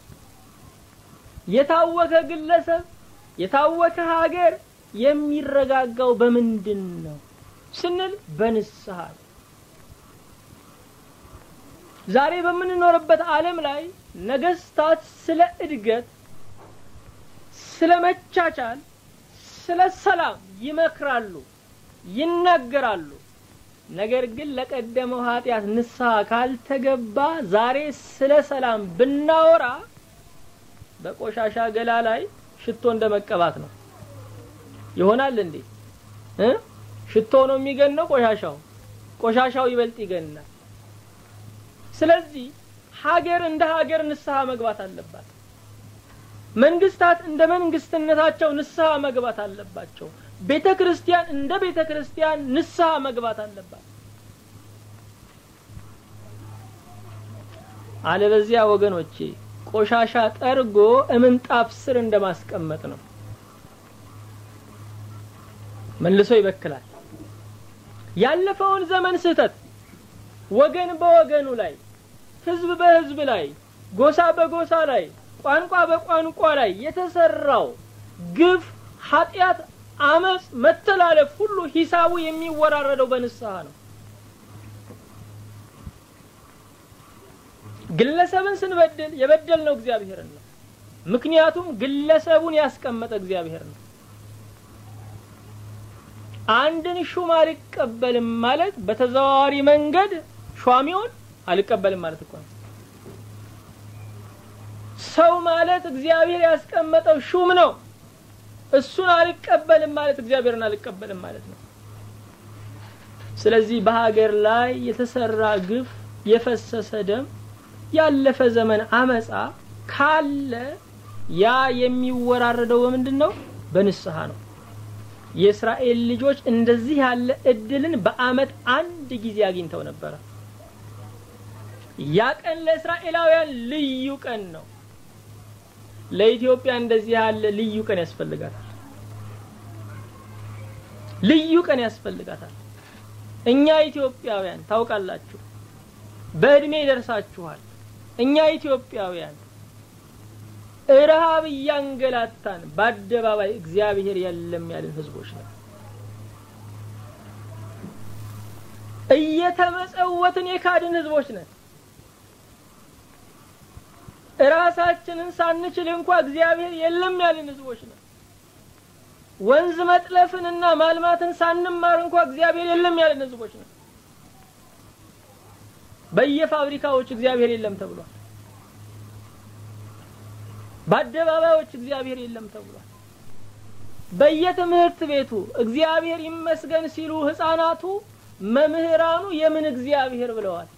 [SPEAKER 1] የታወከ ግለሰብ የታወከ ሀገር የሚረጋጋው በምንድን ነው ስንል በንስሐ ዛሬ በምንኖርበት ዓለም ላይ ነገስታት ስለ እድገት፣ ስለ መቻቻል፣ ስለ ሰላም ይመክራሉ፣ ይናገራሉ። ነገር ግን ለቀደመው ኃጢአት ንስሐ ካልተገባ ዛሬ ስለ ሰላም ብናወራ በቆሻሻ ገላ ላይ ሽቶ እንደ መቀባት ነው። ይሆናል እንዴ? እ ሽቶ ነው የሚገነው ቆሻሻው ቆሻሻው ይበልጥ ይገናል። ስለዚህ ሀገር እንደ ሀገር ንስሐ መግባት አለባት። መንግስታት እንደ መንግስትነታቸው ንስሐ መግባት አለባቸው። ቤተ ክርስቲያን እንደ ቤተ ክርስቲያን ንስሐ መግባት አለባት። አለበዚያ ወገኖቼ ቆሻሻ ጠርጎ እምንጣፍ ስር እንደማስቀመጥ ነው። መልሶ ይበክላል። ያለፈውን ዘመን ስህተት ወገን በወገኑ ላይ፣ ህዝብ በህዝብ ላይ፣ ጎሳ በጎሳ ላይ፣ ቋንቋ በቋንቋ ላይ የተሰራው ግፍ፣ ኃጢአት፣ አመፅ፣ መተላለፍ ሁሉ ሂሳቡ የሚወራረደው በንስሐ ነው። ግለሰብን ስንበድል የበደልነው እግዚአብሔርን ነው። ምክንያቱም ግለሰቡን ያስቀመጠ እግዚአብሔር ነው። አንድን ሹም አልቀበልም ማለት በተዘዋዋሪ መንገድ ሿሚውን አልቀበልም ማለት እኮ ነው። ሰው ማለት እግዚአብሔር ያስቀመጠው ሹም ነው። እሱን አልቀበልም ማለት እግዚአብሔርን አልቀበልም ማለት ነው። ስለዚህ በሀገር ላይ የተሰራ ግፍ፣ የፈሰሰ ደም፣ ያለፈ ዘመን አመፃ ካለ ያ የሚወራረደው በምንድን ነው? በንስሐ ነው። የእስራኤል ልጆች እንደዚህ ያለ እድልን በአመት አንድ ጊዜ አግኝተው ነበረ። ያ ቀን ለእስራኤላውያን ልዩ ቀን ነው። ለኢትዮጵያ እንደዚህ ያለ ልዩ ቀን ያስፈልጋታል። ልዩ ቀን ያስፈልጋታል። እኛ ኢትዮጵያውያን ታውቃላችሁ፣ በእድሜ ደርሳችኋል። እኛ ኢትዮጵያውያን ረሃብ እያንገላታን በአደባባይ እግዚአብሔር የለም ያልን ህዝቦች ነው። እየተመጸወትን የካድን ህዝቦች ነን። እራሳችንን ሳንችል እንኳ እግዚአብሔር የለም ያልን ህዝቦች ነን። ወንዝ መጥለፍንና ማልማትን ሳንማር እንኳ እግዚአብሔር የለም ያልን ህዝቦች ነን። በየፋብሪካዎች እግዚአብሔር የለም ተብሏል። በአደባባዮች እግዚአብሔር የለም ተብሏል። በየትምህርት ቤቱ እግዚአብሔር ይመስገን ሲሉ ህፃናቱ መምህራኑ የምን እግዚአብሔር ብለዋል።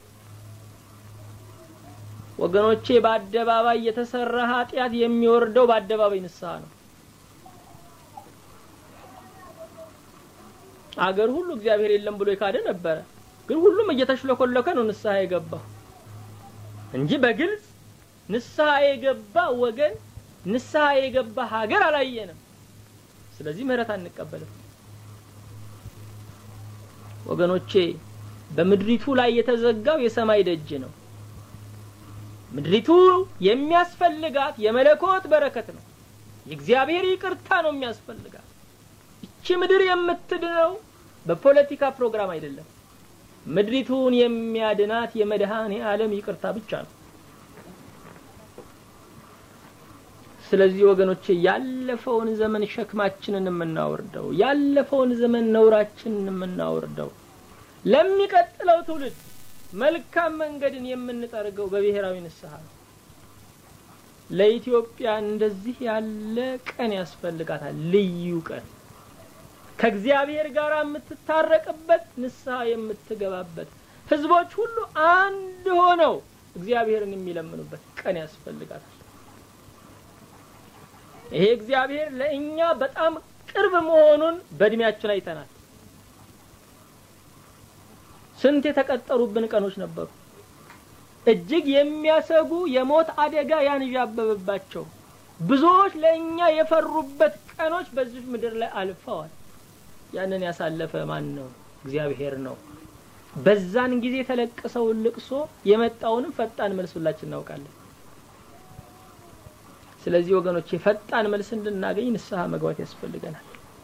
[SPEAKER 1] ወገኖቼ በአደባባይ የተሰራ ኃጢአት የሚወርደው በአደባባይ ንስሐ ነው። አገር ሁሉ እግዚአብሔር የለም ብሎ የካደ ነበረ። ግን ሁሉም እየተሽለኮለከ ነው ንስሐ የገባው እንጂ በግልጽ ንስሐ የገባ ወገን ንስሐ የገባ ሀገር አላየንም። ስለዚህ ምህረት አንቀበልም። ወገኖቼ በምድሪቱ ላይ የተዘጋው የሰማይ ደጅ ነው። ምድሪቱ የሚያስፈልጋት የመለኮት በረከት ነው። የእግዚአብሔር ይቅርታ ነው የሚያስፈልጋት። እቺ ምድር የምትድነው በፖለቲካ ፕሮግራም አይደለም። ምድሪቱን የሚያድናት የመድኃኔ ዓለም ይቅርታ ብቻ ነው። ስለዚህ ወገኖቼ ያለፈውን ዘመን ሸክማችንን የምናወርደው ያለፈውን ዘመን ነውራችንን የምናወርደው ለሚቀጥለው ትውልድ መልካም መንገድን የምንጠርገው በብሔራዊ ንስሐ ነው። ለኢትዮጵያ እንደዚህ ያለ ቀን ያስፈልጋታል። ልዩ ቀን ከእግዚአብሔር ጋር የምትታረቅበት ንስሐ የምትገባበት ህዝቦች ሁሉ አንድ ሆነው እግዚአብሔርን የሚለምኑበት ቀን ያስፈልጋታል። ይሄ እግዚአብሔር ለእኛ በጣም ቅርብ መሆኑን በእድሜያችን አይተናል። ስንት የተቀጠሩብን ቀኖች ነበሩ። እጅግ የሚያሰጉ የሞት አደጋ ያንዣበበባቸው ብዙዎች ለእኛ የፈሩበት ቀኖች በዚህ ምድር ላይ አልፈዋል። ያንን ያሳለፈ ማን ነው? እግዚአብሔር ነው። በዛን ጊዜ የተለቀሰውን ልቅሶ የመጣውንም ፈጣን መልስ ሁላችን እናውቃለን። ስለዚህ ወገኖች የፈጣን መልስ እንድናገኝ ንስሐ መግባት ያስፈልገናል።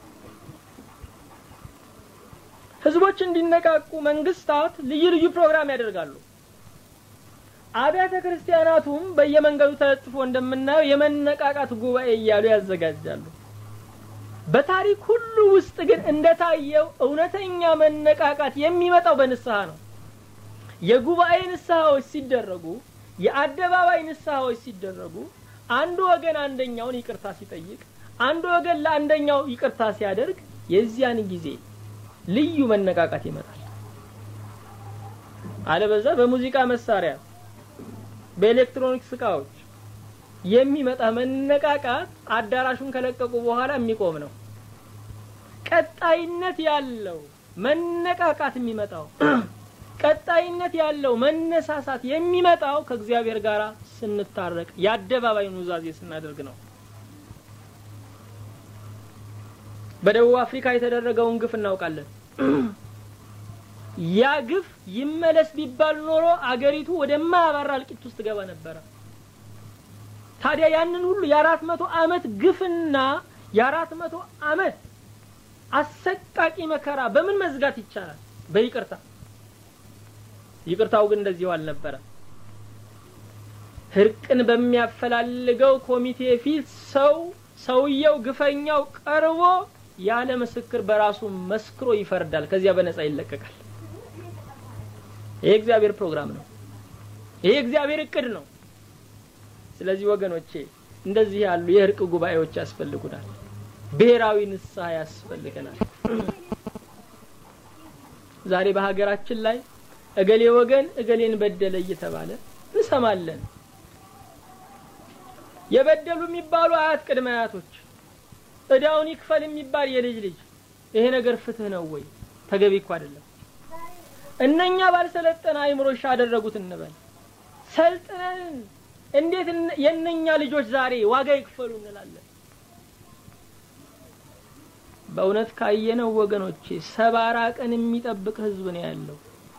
[SPEAKER 1] ህዝቦች እንዲነቃቁ መንግስታት ልዩ ልዩ ፕሮግራም ያደርጋሉ። አብያተ ክርስቲያናቱም በየመንገዱ ተለጥፎ እንደምናየው የመነቃቃት ጉባኤ እያሉ ያዘጋጃሉ። በታሪክ ሁሉ ውስጥ ግን እንደታየው እውነተኛ መነቃቃት የሚመጣው በንስሐ ነው። የጉባኤ ንስሐዎች ሲደረጉ፣ የአደባባይ ንስሐዎች ሲደረጉ አንዱ ወገን አንደኛውን ይቅርታ ሲጠይቅ፣ አንዱ ወገን ለአንደኛው ይቅርታ ሲያደርግ የዚያን ጊዜ ልዩ መነቃቃት ይመጣል። አለበዛ በሙዚቃ መሳሪያ በኤሌክትሮኒክስ እቃዎች የሚመጣ መነቃቃት አዳራሹን ከለቀቁ በኋላ የሚቆም ነው። ቀጣይነት ያለው መነቃቃት የሚመጣው ቀጣይነት ያለው መነሳሳት የሚመጣው ከእግዚአብሔር ጋር ስንታረቅ የአደባባይ ኑዛዜ ስናደርግ ነው። በደቡብ አፍሪካ የተደረገውን ግፍ እናውቃለን። ያ ግፍ ይመለስ ቢባል ኖሮ አገሪቱ ወደማያባራ እልቂት ውስጥ ገባ ነበረ። ታዲያ ያንን ሁሉ የአራት መቶ አመት ግፍና የአራት መቶ አመት አሰቃቂ መከራ በምን መዝጋት ይቻላል? በይቅርታ። ይቅርታው ግን እንደዚሁ አልነበረ። እርቅን በሚያፈላልገው ኮሚቴ ፊት ሰው ሰውየው ግፈኛው ቀርቦ ያለ ምስክር በራሱ መስክሮ ይፈርዳል። ከዚያ በነጻ ይለቀቃል። ይሄ እግዚአብሔር ፕሮግራም ነው። ይሄ እግዚአብሔር እቅድ ነው። ስለዚህ ወገኖቼ እንደዚህ ያሉ የእርቅ ጉባኤዎች ያስፈልጉናል። ብሔራዊ ንስሐ ያስፈልገናል። ዛሬ በሀገራችን ላይ እገሌ ወገን እገሌን በደለ እየተባለ እንሰማለን። የበደሉ የሚባሉ አያት ቅድመ አያቶች እዳውን ይክፈል የሚባል የልጅ ልጅ ይሄ ነገር ፍትህ ነው ወይ? ተገቢ እኮ አይደለም። እነኛ ባልሰለጠነ አይምሮሽ አደረጉት እንበል። ሰልጥነን እንዴት የእነኛ ልጆች ዛሬ ዋጋ ይክፈሉ እንላለን? በእውነት ካየነው ወገኖቼ ሰባራ ቀን የሚጠብቅ ህዝብ ነው ያለው።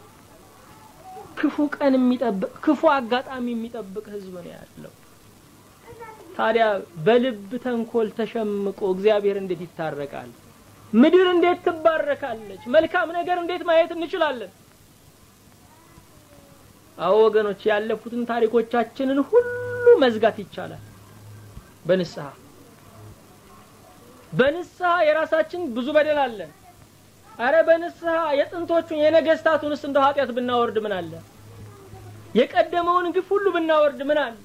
[SPEAKER 1] ክፉ ቀን የሚጠብቅ ክፉ አጋጣሚ የሚጠብቅ ህዝብ ነው ያለው። ታዲያ በልብ ተንኮል ተሸምቆ እግዚአብሔር እንዴት ይታረቃል? ምድር እንዴት ትባረካለች? መልካም ነገር እንዴት ማየት እንችላለን? አዎ ወገኖች፣ ያለፉትን ታሪኮቻችንን ሁሉ መዝጋት ይቻላል በንስሐ በንስሐ የራሳችን ብዙ በደል አለን። አረ በንስሐ የጥንቶቹን የነገስታቱንስ እንደው ኃጢአት ብናወርድ ምን አለ? የቀደመውን ግፍ ሁሉ ብናወርድ ምን አለ?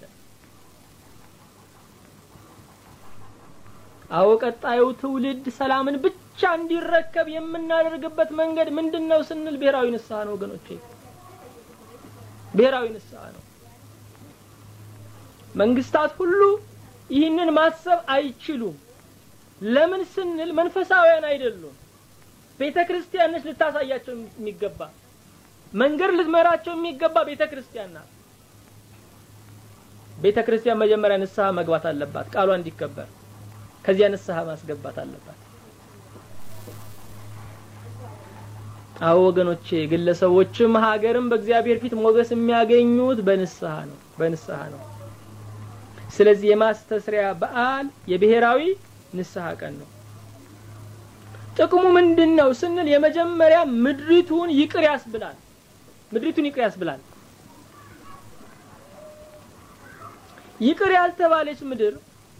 [SPEAKER 1] አዎ ቀጣዩ ትውልድ ሰላምን ብቻ እንዲረከብ የምናደርግበት መንገድ ምንድን ነው ስንል ብሔራዊ ንስሐ ነው ወገኖቼ፣ ብሔራዊ ንስሐ ነው። መንግስታት ሁሉ ይህንን ማሰብ አይችሉም። ለምን ስንል መንፈሳውያን አይደሉም። ቤተ ክርስቲያን ነች ልታሳያቸው የሚገባ መንገድ ልትመራቸው የሚገባ ቤተ ክርስቲያን ናት። ቤተ ክርስቲያን መጀመሪያ ንስሐ መግባት አለባት፣ ቃሏ እንዲከበር ከዚያ ንስሐ ማስገባት አለባት። አዎ ወገኖቼ፣ ግለሰቦችም ሀገርም በእግዚአብሔር ፊት ሞገስ የሚያገኙት በንስሐ ነው በንስሐ ነው። ስለዚህ የማስተስሪያ በዓል የብሔራዊ ንስሐ ቀን ነው። ጥቅሙ ምንድን ነው ስንል የመጀመሪያ ምድሪቱን ይቅር ያስብላል። ምድሪቱን ይቅር ያስብላል። ይቅር ያልተባለች ምድር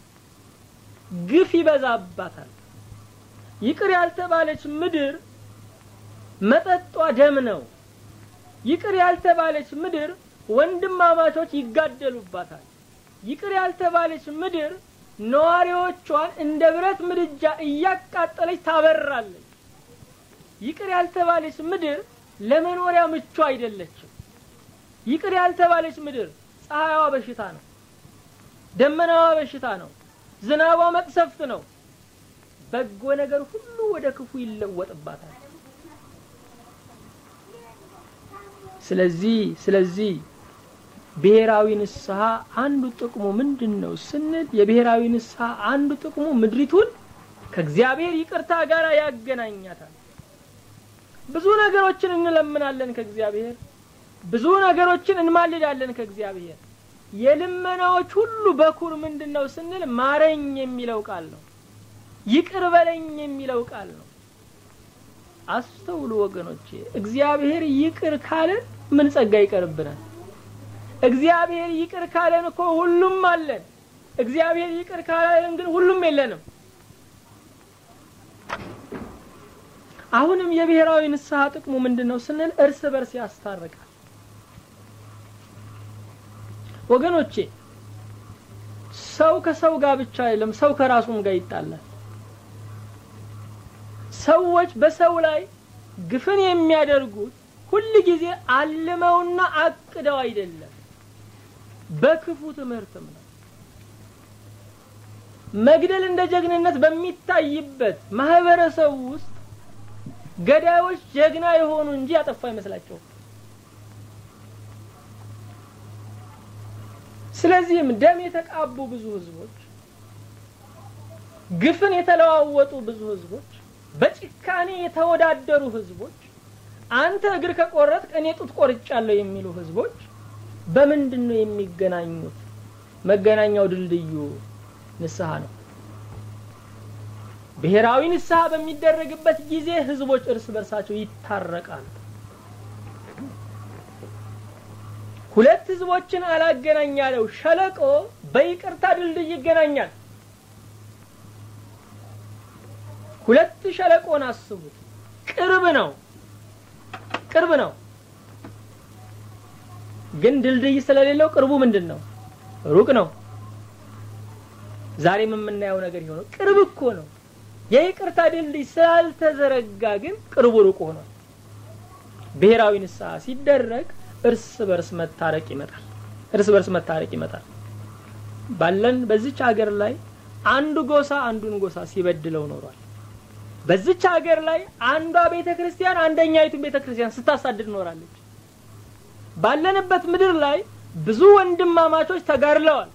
[SPEAKER 1] ግፍ ይበዛባታል። ይቅር ያልተባለች ምድር መጠጧ ደም ነው። ይቅር ያልተባለች ምድር ወንድማማቾች ይጋደሉባታል። ይቅር ያልተባለች ምድር ነዋሪዎቿን እንደ ብረት ምድጃ እያቃጠለች ታበራለች። ይቅር ያልተባለች ምድር ለመኖሪያ ምቹ አይደለችም። ይቅር ያልተባለች ምድር ፀሐይዋ በሽታ ነው፣ ደመናዋ በሽታ ነው፣ ዝናቧ መቅሰፍት ነው። በጎ ነገር ሁሉ ወደ ክፉ ይለወጥባታል። ስለዚህ ስለዚህ ብሔራዊ ንስሐ አንዱ ጥቅሙ ምንድን ነው ስንል የብሔራዊ ንስሐ አንዱ ጥቅሙ ምድሪቱን ከእግዚአብሔር ይቅርታ ጋር ያገናኛታል። ብዙ ነገሮችን እንለምናለን ከእግዚአብሔር፣ ብዙ ነገሮችን እንማልዳለን ከእግዚአብሔር። የልመናዎች ሁሉ በኩር ምንድን ነው ስንል ማረኝ የሚለው ቃል ነው። ይቅር በለኝ የሚለው ቃል ነው። አስተውሉ ወገኖቼ፣ እግዚአብሔር ይቅር ካለን ምን ጸጋ ይቀርብናል? እግዚአብሔር ይቅር ካለን እኮ ሁሉም አለን። እግዚአብሔር ይቅር ካላለን ግን ሁሉም የለንም። አሁንም የብሔራዊ ንስሐ ጥቅሙ ምንድን ነው ስንል እርስ በርስ ያስታርቃል። ወገኖቼ ሰው ከሰው ጋር ብቻ አይደለም፣ ሰው ከራሱም ጋር ይጣላል። ሰዎች በሰው ላይ ግፍን የሚያደርጉት ሁል ጊዜ አልመውና አቅደው አይደለም፣ በክፉ ትምህርትም ነው። መግደል እንደ ጀግንነት በሚታይበት ማህበረሰብ ውስጥ ገዳዮች ጀግና የሆኑ እንጂ ያጠፋ አይመስላቸውም። ስለዚህም ደም የተቃቡ ብዙ ህዝቦች፣ ግፍን የተለዋወጡ ብዙ ህዝቦች፣ በጭካኔ የተወዳደሩ ህዝቦች፣ አንተ እግር ከቆረጥክ እኔ ጡት ቆርጫለሁ የሚሉ ህዝቦች በምንድን ነው የሚገናኙት? መገናኛው ድልድዩ ንስሐ ነው። ብሔራዊ ንስሐ በሚደረግበት ጊዜ ህዝቦች እርስ በርሳቸው ይታረቃሉ። ሁለት ህዝቦችን አላገናኝ ያለው ሸለቆ በይቅርታ ድልድይ ይገናኛል። ሁለት ሸለቆን አስቡት። ቅርብ ነው፣ ቅርብ ነው። ግን ድልድይ ስለሌለው ቅርቡ ምንድን ነው? ሩቅ ነው። ዛሬም የምናየው ነገር የሆነው ቅርብ እኮ ነው። የይቅርታ ድልድይ ስላልተዘረጋ ግን ቅርቡ ሩቅ ሆኗል። ብሔራዊ ንስሐ ሲደረግ እርስ በርስ መታረቅ ይመጣል። እርስ በርስ መታረቅ ይመጣል። ባለን በዚች ሀገር ላይ አንዱ ጎሳ አንዱን ጎሳ ሲበድለው ኖሯል። በዚች ሀገር ላይ አንዷ ቤተ ክርስቲያን አንደኛይቱን ቤተ ክርስቲያን ስታሳድድ ኖራለች። ባለንበት ምድር ላይ ብዙ ወንድማማቾች ተጋድለዋል።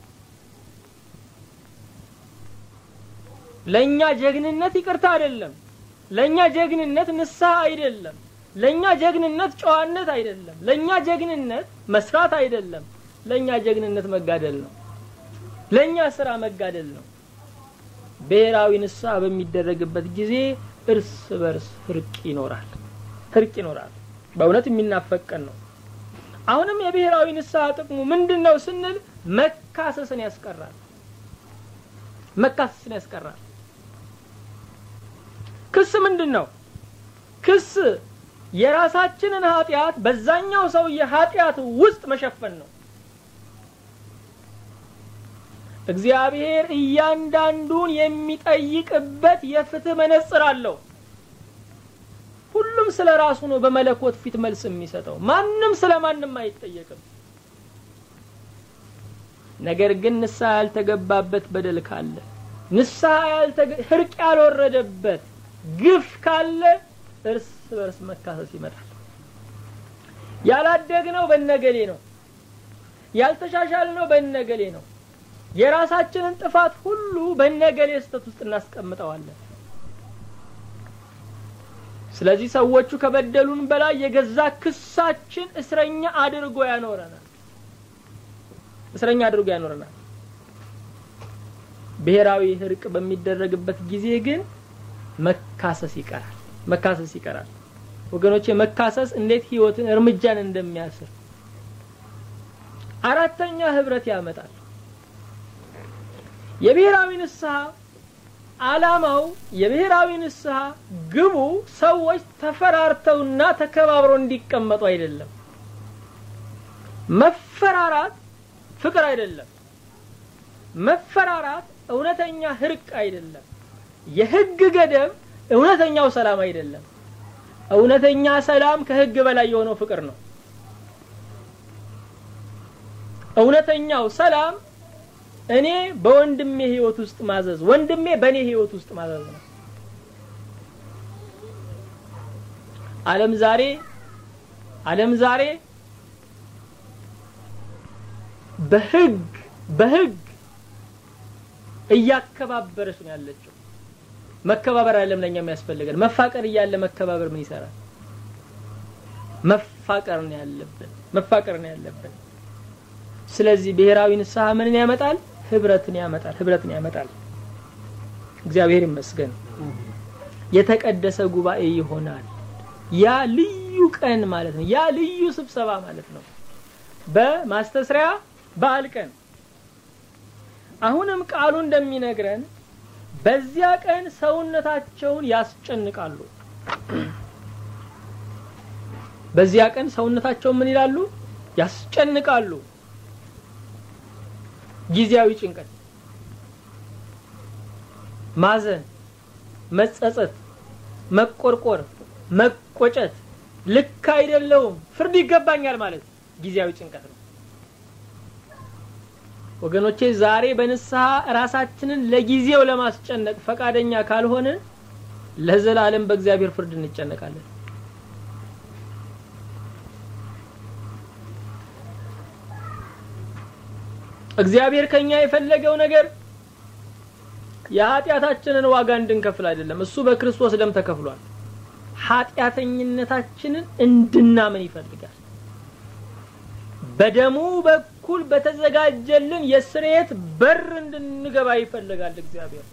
[SPEAKER 1] ለኛ ጀግንነት ይቅርታ አይደለም። ለኛ ጀግንነት ንስሐ አይደለም። ለኛ ጀግንነት ጨዋነት አይደለም። ለኛ ጀግንነት መስራት አይደለም። ለኛ ጀግንነት መጋደል ነው። ለኛ ስራ መጋደል ነው። ብሔራዊ ንስሐ በሚደረግበት ጊዜ እርስ በርስ እርቅ ይኖራል። እርቅ ይኖራል። በእውነት የሚናፈቀን ነው። አሁንም የብሔራዊ ንስሐ ጥቅሙ ምንድን ነው ስንል መካሰስን ያስቀራል። መካሰስን ያስቀራል። ክስ ምንድን ነው? ክስ የራሳችንን ኃጢአት በዛኛው ሰውዬ ኃጢአት ውስጥ መሸፈን ነው። እግዚአብሔር እያንዳንዱን የሚጠይቅበት የፍትህ መነጽር አለው። ሁሉም ስለ ራሱ ነው በመለኮት ፊት መልስ የሚሰጠው። ማንም ስለ ማንም አይጠየቅም። ነገር ግን ንስሐ ያልተገባበት በደል ካለ፣ ንስሐ እርቅ ያልወረደበት ግፍ ካለ እርስ በርስ መካሰስ ይመጣል። ያላደግነው በነገሌ ነው፣ ያልተሻሻልነው በነገሌ ነው። የራሳችንን ጥፋት ሁሉ በነገሌ ስህተት ውስጥ እናስቀምጠዋለን። ስለዚህ ሰዎቹ ከበደሉን በላይ የገዛ ክሳችን እስረኛ አድርጎ ያኖረናል። እስረኛ አድርጎ ያኖረናል። ብሔራዊ እርቅ በሚደረግበት ጊዜ ግን መካሰስ ይቀራል። መካሰስ ይቀራል። ወገኖቼ መካሰስ እንዴት ህይወትን እርምጃን እንደሚያስር አራተኛ ህብረት ያመጣል። የብሔራዊ ንስሐ ዓላማው የብሔራዊ ንስሐ ግቡ ሰዎች ተፈራርተውና ተከባብረው እንዲቀመጡ አይደለም። መፈራራት ፍቅር አይደለም። መፈራራት እውነተኛ እርቅ አይደለም። የህግ ገደብ እውነተኛው ሰላም አይደለም። እውነተኛ ሰላም ከህግ በላይ የሆነው ፍቅር ነው። እውነተኛው ሰላም እኔ በወንድሜ ህይወት ውስጥ ማዘዝ፣ ወንድሜ በእኔ ህይወት ውስጥ ማዘዝ ነው። ዓለም ዛሬ ዓለም ዛሬ በህግ በህግ እያከባበረች ነው ያለችው። መከባበር አይደለም ለኛ የሚያስፈልገን፣ መፋቀር እያለ መከባበር ምን ይሰራል? መፋቀር ነው ያለብን፣ መፋቀር ነው ያለብን። ስለዚህ ብሔራዊ ንስሐ ምንን ያመጣል? ህብረትን ያመጣል፣ ህብረትን ያመጣል። እግዚአብሔር ይመስገን። የተቀደሰ ጉባኤ ይሆናል። ያ ልዩ ቀን ማለት ነው። ያ ልዩ ስብሰባ ማለት ነው። በማስተስሪያ በዓል ቀን አሁንም ቃሉ እንደሚነግረን በዚያ ቀን ሰውነታቸውን ያስጨንቃሉ። በዚያ ቀን ሰውነታቸውን ምን ይላሉ? ያስጨንቃሉ። ጊዜያዊ ጭንቀት፣ ማዘን፣ መጸጸት፣ መቆርቆር፣ መቆጨት፣ ልክ አይደለውም፣ ፍርድ ይገባኛል ማለት ጊዜያዊ ጭንቀት ነው። ወገኖቼ ዛሬ በንስሐ ራሳችንን ለጊዜው ለማስጨነቅ ፈቃደኛ ካልሆነ ለዘላለም በእግዚአብሔር ፍርድ እንጨነቃለን። እግዚአብሔር ከኛ የፈለገው ነገር የኃጢአታችንን ዋጋ እንድንከፍል አይደለም። እሱ በክርስቶስ ደም ተከፍሏል። ኃጢአተኝነታችንን እንድናምን ይፈልጋል። በደሙ በኩል በተዘጋጀልን የስርየት በር እንድንገባ ይፈልጋል እግዚአብሔር።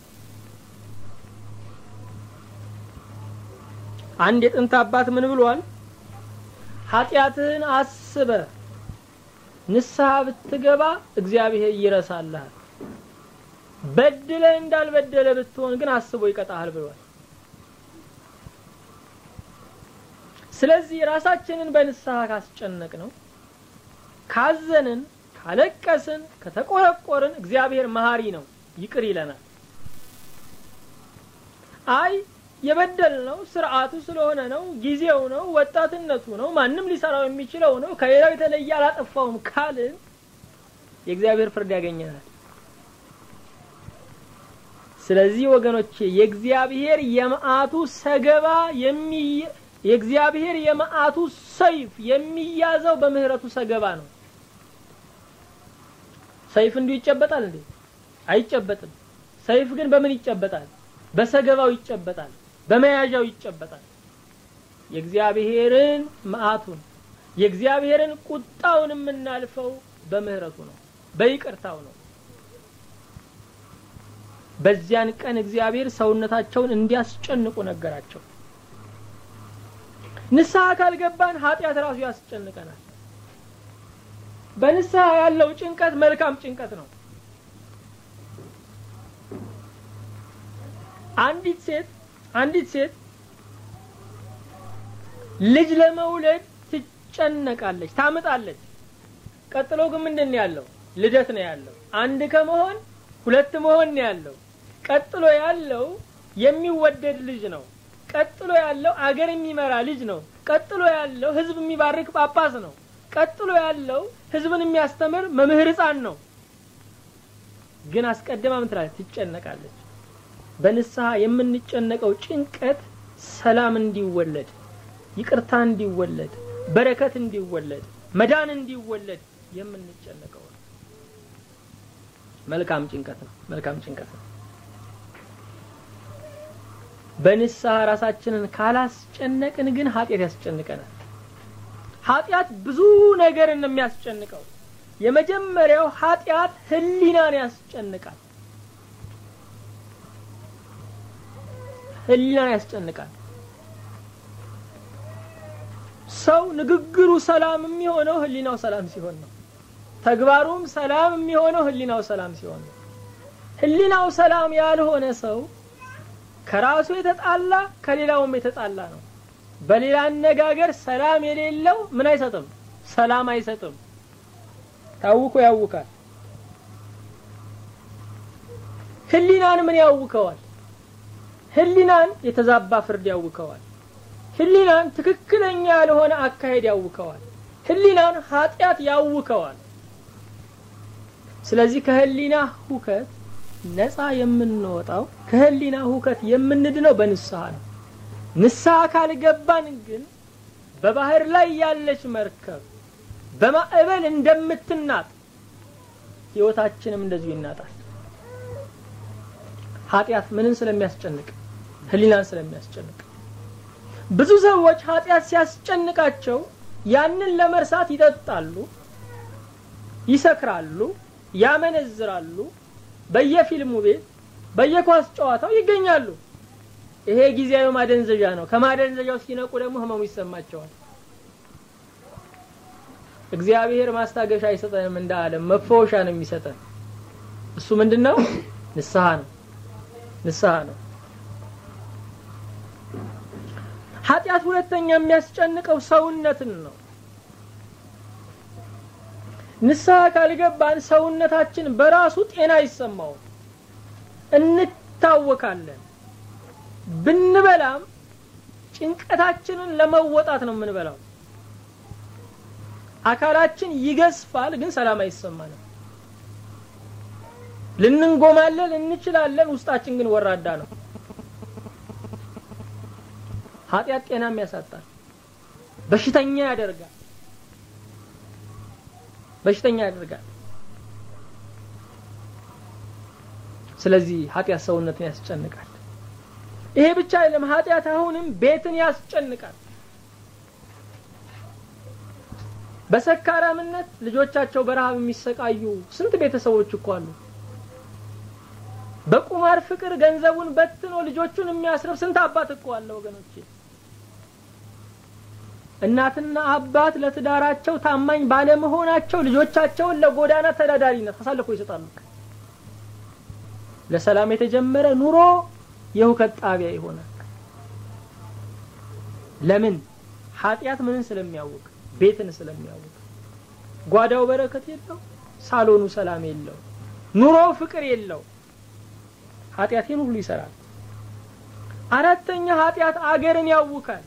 [SPEAKER 1] አንድ የጥንት አባት ምን ብሏል? ኃጢአትህን አስበ ንስሐ ብትገባ እግዚአብሔር ይረሳልሃል። በድለ እንዳልበደለ ብትሆን ግን አስቦ ይቀጣሃል ብሏል። ስለዚህ ራሳችንን በንስሐ ካስጨነቅ ነው ካዘንን፣ ካለቀስን፣ ከተቆረቆርን እግዚአብሔር መሀሪ ነው፣ ይቅር ይለናል። አይ የበደል ነው ስርዓቱ ስለሆነ ነው፣ ጊዜው ነው፣ ወጣትነቱ ነው፣ ማንም ሊሰራው የሚችለው ነው፣ ከሌላው የተለየ አላጠፋውም ካልን የእግዚአብሔር ፍርድ ያገኘናል። ስለዚህ ወገኖቼ የእግዚአብሔር የመዓቱ ሰገባ የሚ የእግዚአብሔር የመዓቱ ሰይፍ የሚያዘው በምህረቱ ሰገባ ነው። ሰይፍ እንዲሁ ይጨበጣል እንዴ? አይጨበጥም። ሰይፍ ግን በምን ይጨበጣል? በሰገባው ይጨበጣል፣ በመያዣው ይጨበጣል። የእግዚአብሔርን መዓቱን የእግዚአብሔርን ቁጣውን የምናልፈው በምህረቱ ነው፣ በይቅርታው ነው። በዚያን ቀን እግዚአብሔር ሰውነታቸውን እንዲያስጨንቁ ነገራቸው። ንስሐ ካልገባን ኃጢአት ራሱ ያስጨንቀናል። በንስሐ ያለው ጭንቀት መልካም ጭንቀት ነው። አንዲት ሴት አንዲት ሴት ልጅ ለመውለድ ትጨነቃለች፣ ታምጣለች። ቀጥሎ ግን ምንድን ነው ያለው? ልደት ነው ያለው። አንድ ከመሆን ሁለት መሆን ነው ያለው። ቀጥሎ ያለው የሚወደድ ልጅ ነው። ቀጥሎ ያለው አገር የሚመራ ልጅ ነው። ቀጥሎ ያለው ሕዝብ የሚባርክ ጳጳስ ነው። ቀጥሎ ያለው ሕዝብን የሚያስተምር መምህር ሕፃን ነው። ግን አስቀድማ ምን ትላለች? ትጨነቃለች። በንስሐ የምንጨነቀው ጭንቀት ሰላም እንዲወለድ፣ ይቅርታ እንዲወለድ፣ በረከት እንዲወለድ፣ መዳን እንዲወለድ የምንጨነቀው ነው። መልካም ጭንቀት ነው። መልካም ጭንቀት ነው። በንስሐ ራሳችንን ካላስጨነቅን ግን ኃጢአት ያስጨንቀናል። ኃጢአት ብዙ ነገርን ነው የሚያስጨንቀው። የመጀመሪያው ኃጢአት ህሊናን ያስጨንቃል። ህሊናን ያስጨንቃል። ሰው ንግግሩ ሰላም የሚሆነው ህሊናው ሰላም ሲሆን ነው። ተግባሩም ሰላም የሚሆነው ህሊናው ሰላም ሲሆን ነው። ህሊናው ሰላም ያልሆነ ሰው ከራሱ የተጣላ ከሌላውም የተጣላ ነው። በሌላ አነጋገር ሰላም የሌለው ምን አይሰጥም? ሰላም አይሰጥም። ታውኮ ያውካል። ህሊናን ምን ያውከዋል? ህሊናን የተዛባ ፍርድ ያውከዋል። ህሊናን ትክክለኛ ያልሆነ አካሄድ ያውከዋል። ህሊናን ኃጢአት ያውከዋል። ስለዚህ ከህሊና ሁከት ነፃ የምንወጣው ከህሊና ሁከት የምንድነው በንስሐ ነው። ንስሐ ካልገባን ግን በባህር ላይ ያለች መርከብ በማዕበል እንደምትናጥ ህይወታችንም እንደዚሁ ይናጣል። ኃጢአት ምንን ስለሚያስጨንቅ? ህሊናን ስለሚያስጨንቅ። ብዙ ሰዎች ኃጢአት ሲያስጨንቃቸው ያንን ለመርሳት ይጠጣሉ፣ ይሰክራሉ፣ ያመነዝራሉ፣ በየፊልሙ ቤት በየኳስ ጨዋታው ይገኛሉ። ይሄ ጊዜያዊ ማደንዘዣ ነው። ከማደንዘዣው ሲነቁ ደግሞ ህመሙ ይሰማቸዋል። እግዚአብሔር ማስታገሻ አይሰጠንም፣ እንደ ዓለም መፈወሻ ነው የሚሰጠን። እሱ ምንድን ነው? ንስሐ ነው። ንስሐ ነው። ኃጢአት ሁለተኛ የሚያስጨንቀው ሰውነትን ነው። ንስሐ ካልገባን ሰውነታችን በራሱ ጤና አይሰማውም፣ እንታወካለን። ብንበላም ጭንቀታችንን ለመወጣት ነው የምንበላው። አካላችን ይገዝፋል፣ ግን ሰላም አይሰማንም። ልንንጎማለን እንችላለን፣ ውስጣችን ግን ወራዳ ነው። ኃጢአት ጤናም ያሳጣል፣ በሽተኛ ያደርጋል። በሽተኛ ያደርጋል። ስለዚህ ኃጢአት ሰውነትን ያስጨንቃል። ይሄ ብቻ አይደለም፣ ኃጢአት አሁንም ቤትን ያስጨንቃል። በሰካራምነት ልጆቻቸው በረሃብ የሚሰቃዩ ስንት ቤተሰቦች እኮ አሉ። በቁማር ፍቅር ገንዘቡን በትኖ ልጆቹን የሚያስረብ ስንት አባት እኮ አለ ወገኖቼ። እናትና አባት ለትዳራቸው ታማኝ ባለመሆናቸው ልጆቻቸውን ለጎዳና ተዳዳሪነት አሳልፎ ይሰጣሉ። ለሰላም የተጀመረ ኑሮ የሁከት ጣቢያ ይሆናል። ለምን? ኃጢአት ምንን ስለሚያውቅ ቤትን ስለሚያውቅ። ጓዳው በረከት የለው፣ ሳሎኑ ሰላም የለው፣ ኑሮው ፍቅር የለው። ኃጢአቴን ሁሉ ይሰራል። አራተኛ ኃጢአት አገርን ያውካል።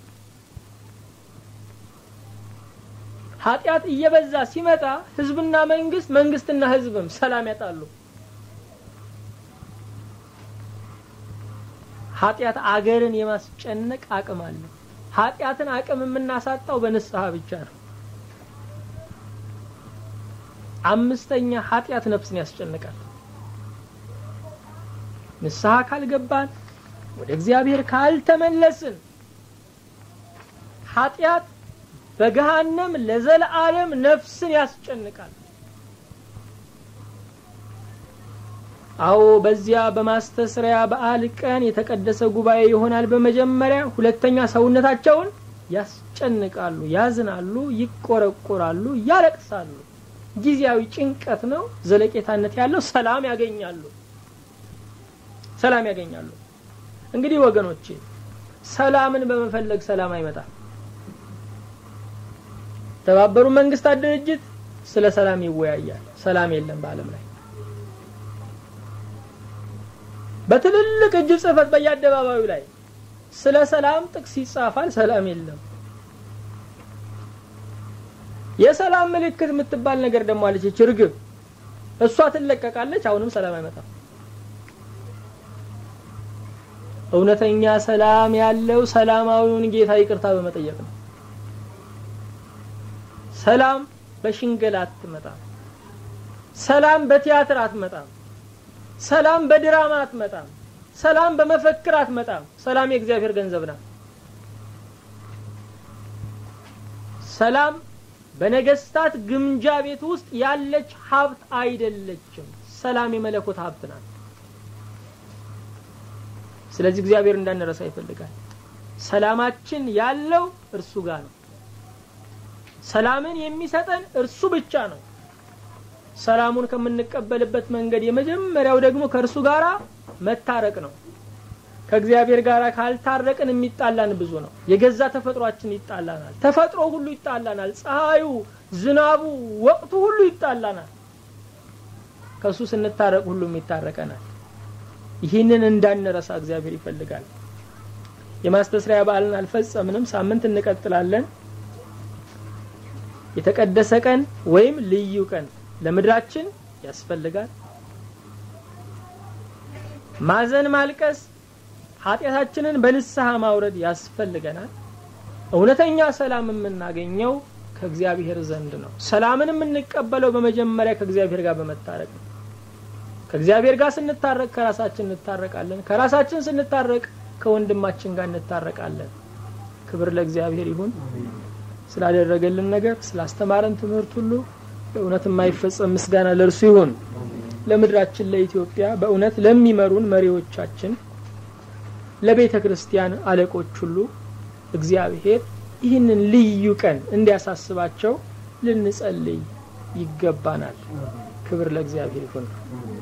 [SPEAKER 1] ኃጢአት እየበዛ ሲመጣ ህዝብና መንግስት፣ መንግስትና ህዝብም ሰላም ያጣሉ። ኃጢአት አገርን የማስጨነቅ አቅም አለው። ኃጢአትን አቅም የምናሳጣው በንስሐ ብቻ ነው። አምስተኛ ኃጢአት ነፍስን ያስጨንቃል። ንስሐ ካልገባን ወደ እግዚአብሔር ካልተመለስን ኃጢአት በገሃነም ለዘለዓለም ነፍስን ያስጨንቃል። አዎ በዚያ በማስተስሪያ በዓል ቀን የተቀደሰ ጉባኤ ይሆናል። በመጀመሪያ ሁለተኛ ሰውነታቸውን ያስጨንቃሉ፣ ያዝናሉ፣ ይቆረቆራሉ፣ ያለቅሳሉ። ጊዜያዊ ጭንቀት ነው። ዘለቄታነት ያለው ሰላም ያገኛሉ። ሰላም ያገኛሉ። እንግዲህ ወገኖቼ ሰላምን በመፈለግ ሰላም አይመጣም። የተባበሩ መንግስታት ድርጅት ስለ ሰላም ይወያያል። ሰላም የለም በዓለም ላይ። በትልልቅ እጅ ጽህፈት በየአደባባዩ ላይ ስለ ሰላም ጥቅስ ይጻፋል። ሰላም የለም። የሰላም ምልክት የምትባል ነገር ደግሞ አለች፣ ርግብ። እሷ ትለቀቃለች። አሁንም ሰላም አይመጣም። እውነተኛ ሰላም ያለው ሰላማዊውን ጌታ ይቅርታ በመጠየቅ ነው። ሰላም በሽንገላ አትመጣም። ሰላም በቲያትር አትመጣም። ሰላም በድራማ አትመጣም። ሰላም በመፈክር አትመጣም። ሰላም የእግዚአብሔር ገንዘብ ናት። ሰላም በነገስታት ግምጃ ቤት ውስጥ ያለች ሀብት አይደለችም። ሰላም የመለኮት ሀብት ናት። ስለዚህ እግዚአብሔር እንዳንረሳ ይፈልጋል። ሰላማችን ያለው እርሱ ጋር ነው። ሰላምን የሚሰጠን እርሱ ብቻ ነው። ሰላሙን ከምንቀበልበት መንገድ የመጀመሪያው ደግሞ ከእርሱ ጋር መታረቅ ነው። ከእግዚአብሔር ጋር ካልታረቅን የሚጣላን ብዙ ነው። የገዛ ተፈጥሯችን ይጣላናል። ተፈጥሮ ሁሉ ይጣላናል። ፀሐዩ፣ ዝናቡ፣ ወቅቱ ሁሉ ይጣላናል። ከእሱ ስንታረቅ ሁሉም ይታረቀናል። ይህንን እንዳንረሳ እግዚአብሔር ይፈልጋል። የማስተስሪያ በዓልን አልፈጸምንም። ሳምንት እንቀጥላለን። የተቀደሰ ቀን ወይም ልዩ ቀን ለምድራችን ያስፈልጋል። ማዘን፣ ማልቀስ፣ ኃጢአታችንን በንስሐ ማውረድ ያስፈልገናል። እውነተኛ ሰላም የምናገኘው ከእግዚአብሔር ዘንድ ነው። ሰላምን የምንቀበለው በመጀመሪያ ከእግዚአብሔር ጋር በመታረቅ ነው። ከእግዚአብሔር ጋር ስንታረቅ ከራሳችን እንታረቃለን። ከራሳችን ስንታረቅ ከወንድማችን ጋር እንታረቃለን። ክብር ለእግዚአብሔር ይሁን። ስላደረገልን ነገር ስላስተማረን ትምህርት ሁሉ በእውነት የማይፈጸም ምስጋና ለእርሱ ይሁን። ለምድራችን ለኢትዮጵያ በእውነት ለሚመሩን መሪዎቻችን፣ ለቤተ ክርስቲያን አለቆች ሁሉ እግዚአብሔር ይህንን ልዩ ቀን እንዲያሳስባቸው ልንጸልይ ይገባናል። ክብር ለእግዚአብሔር ይሁን።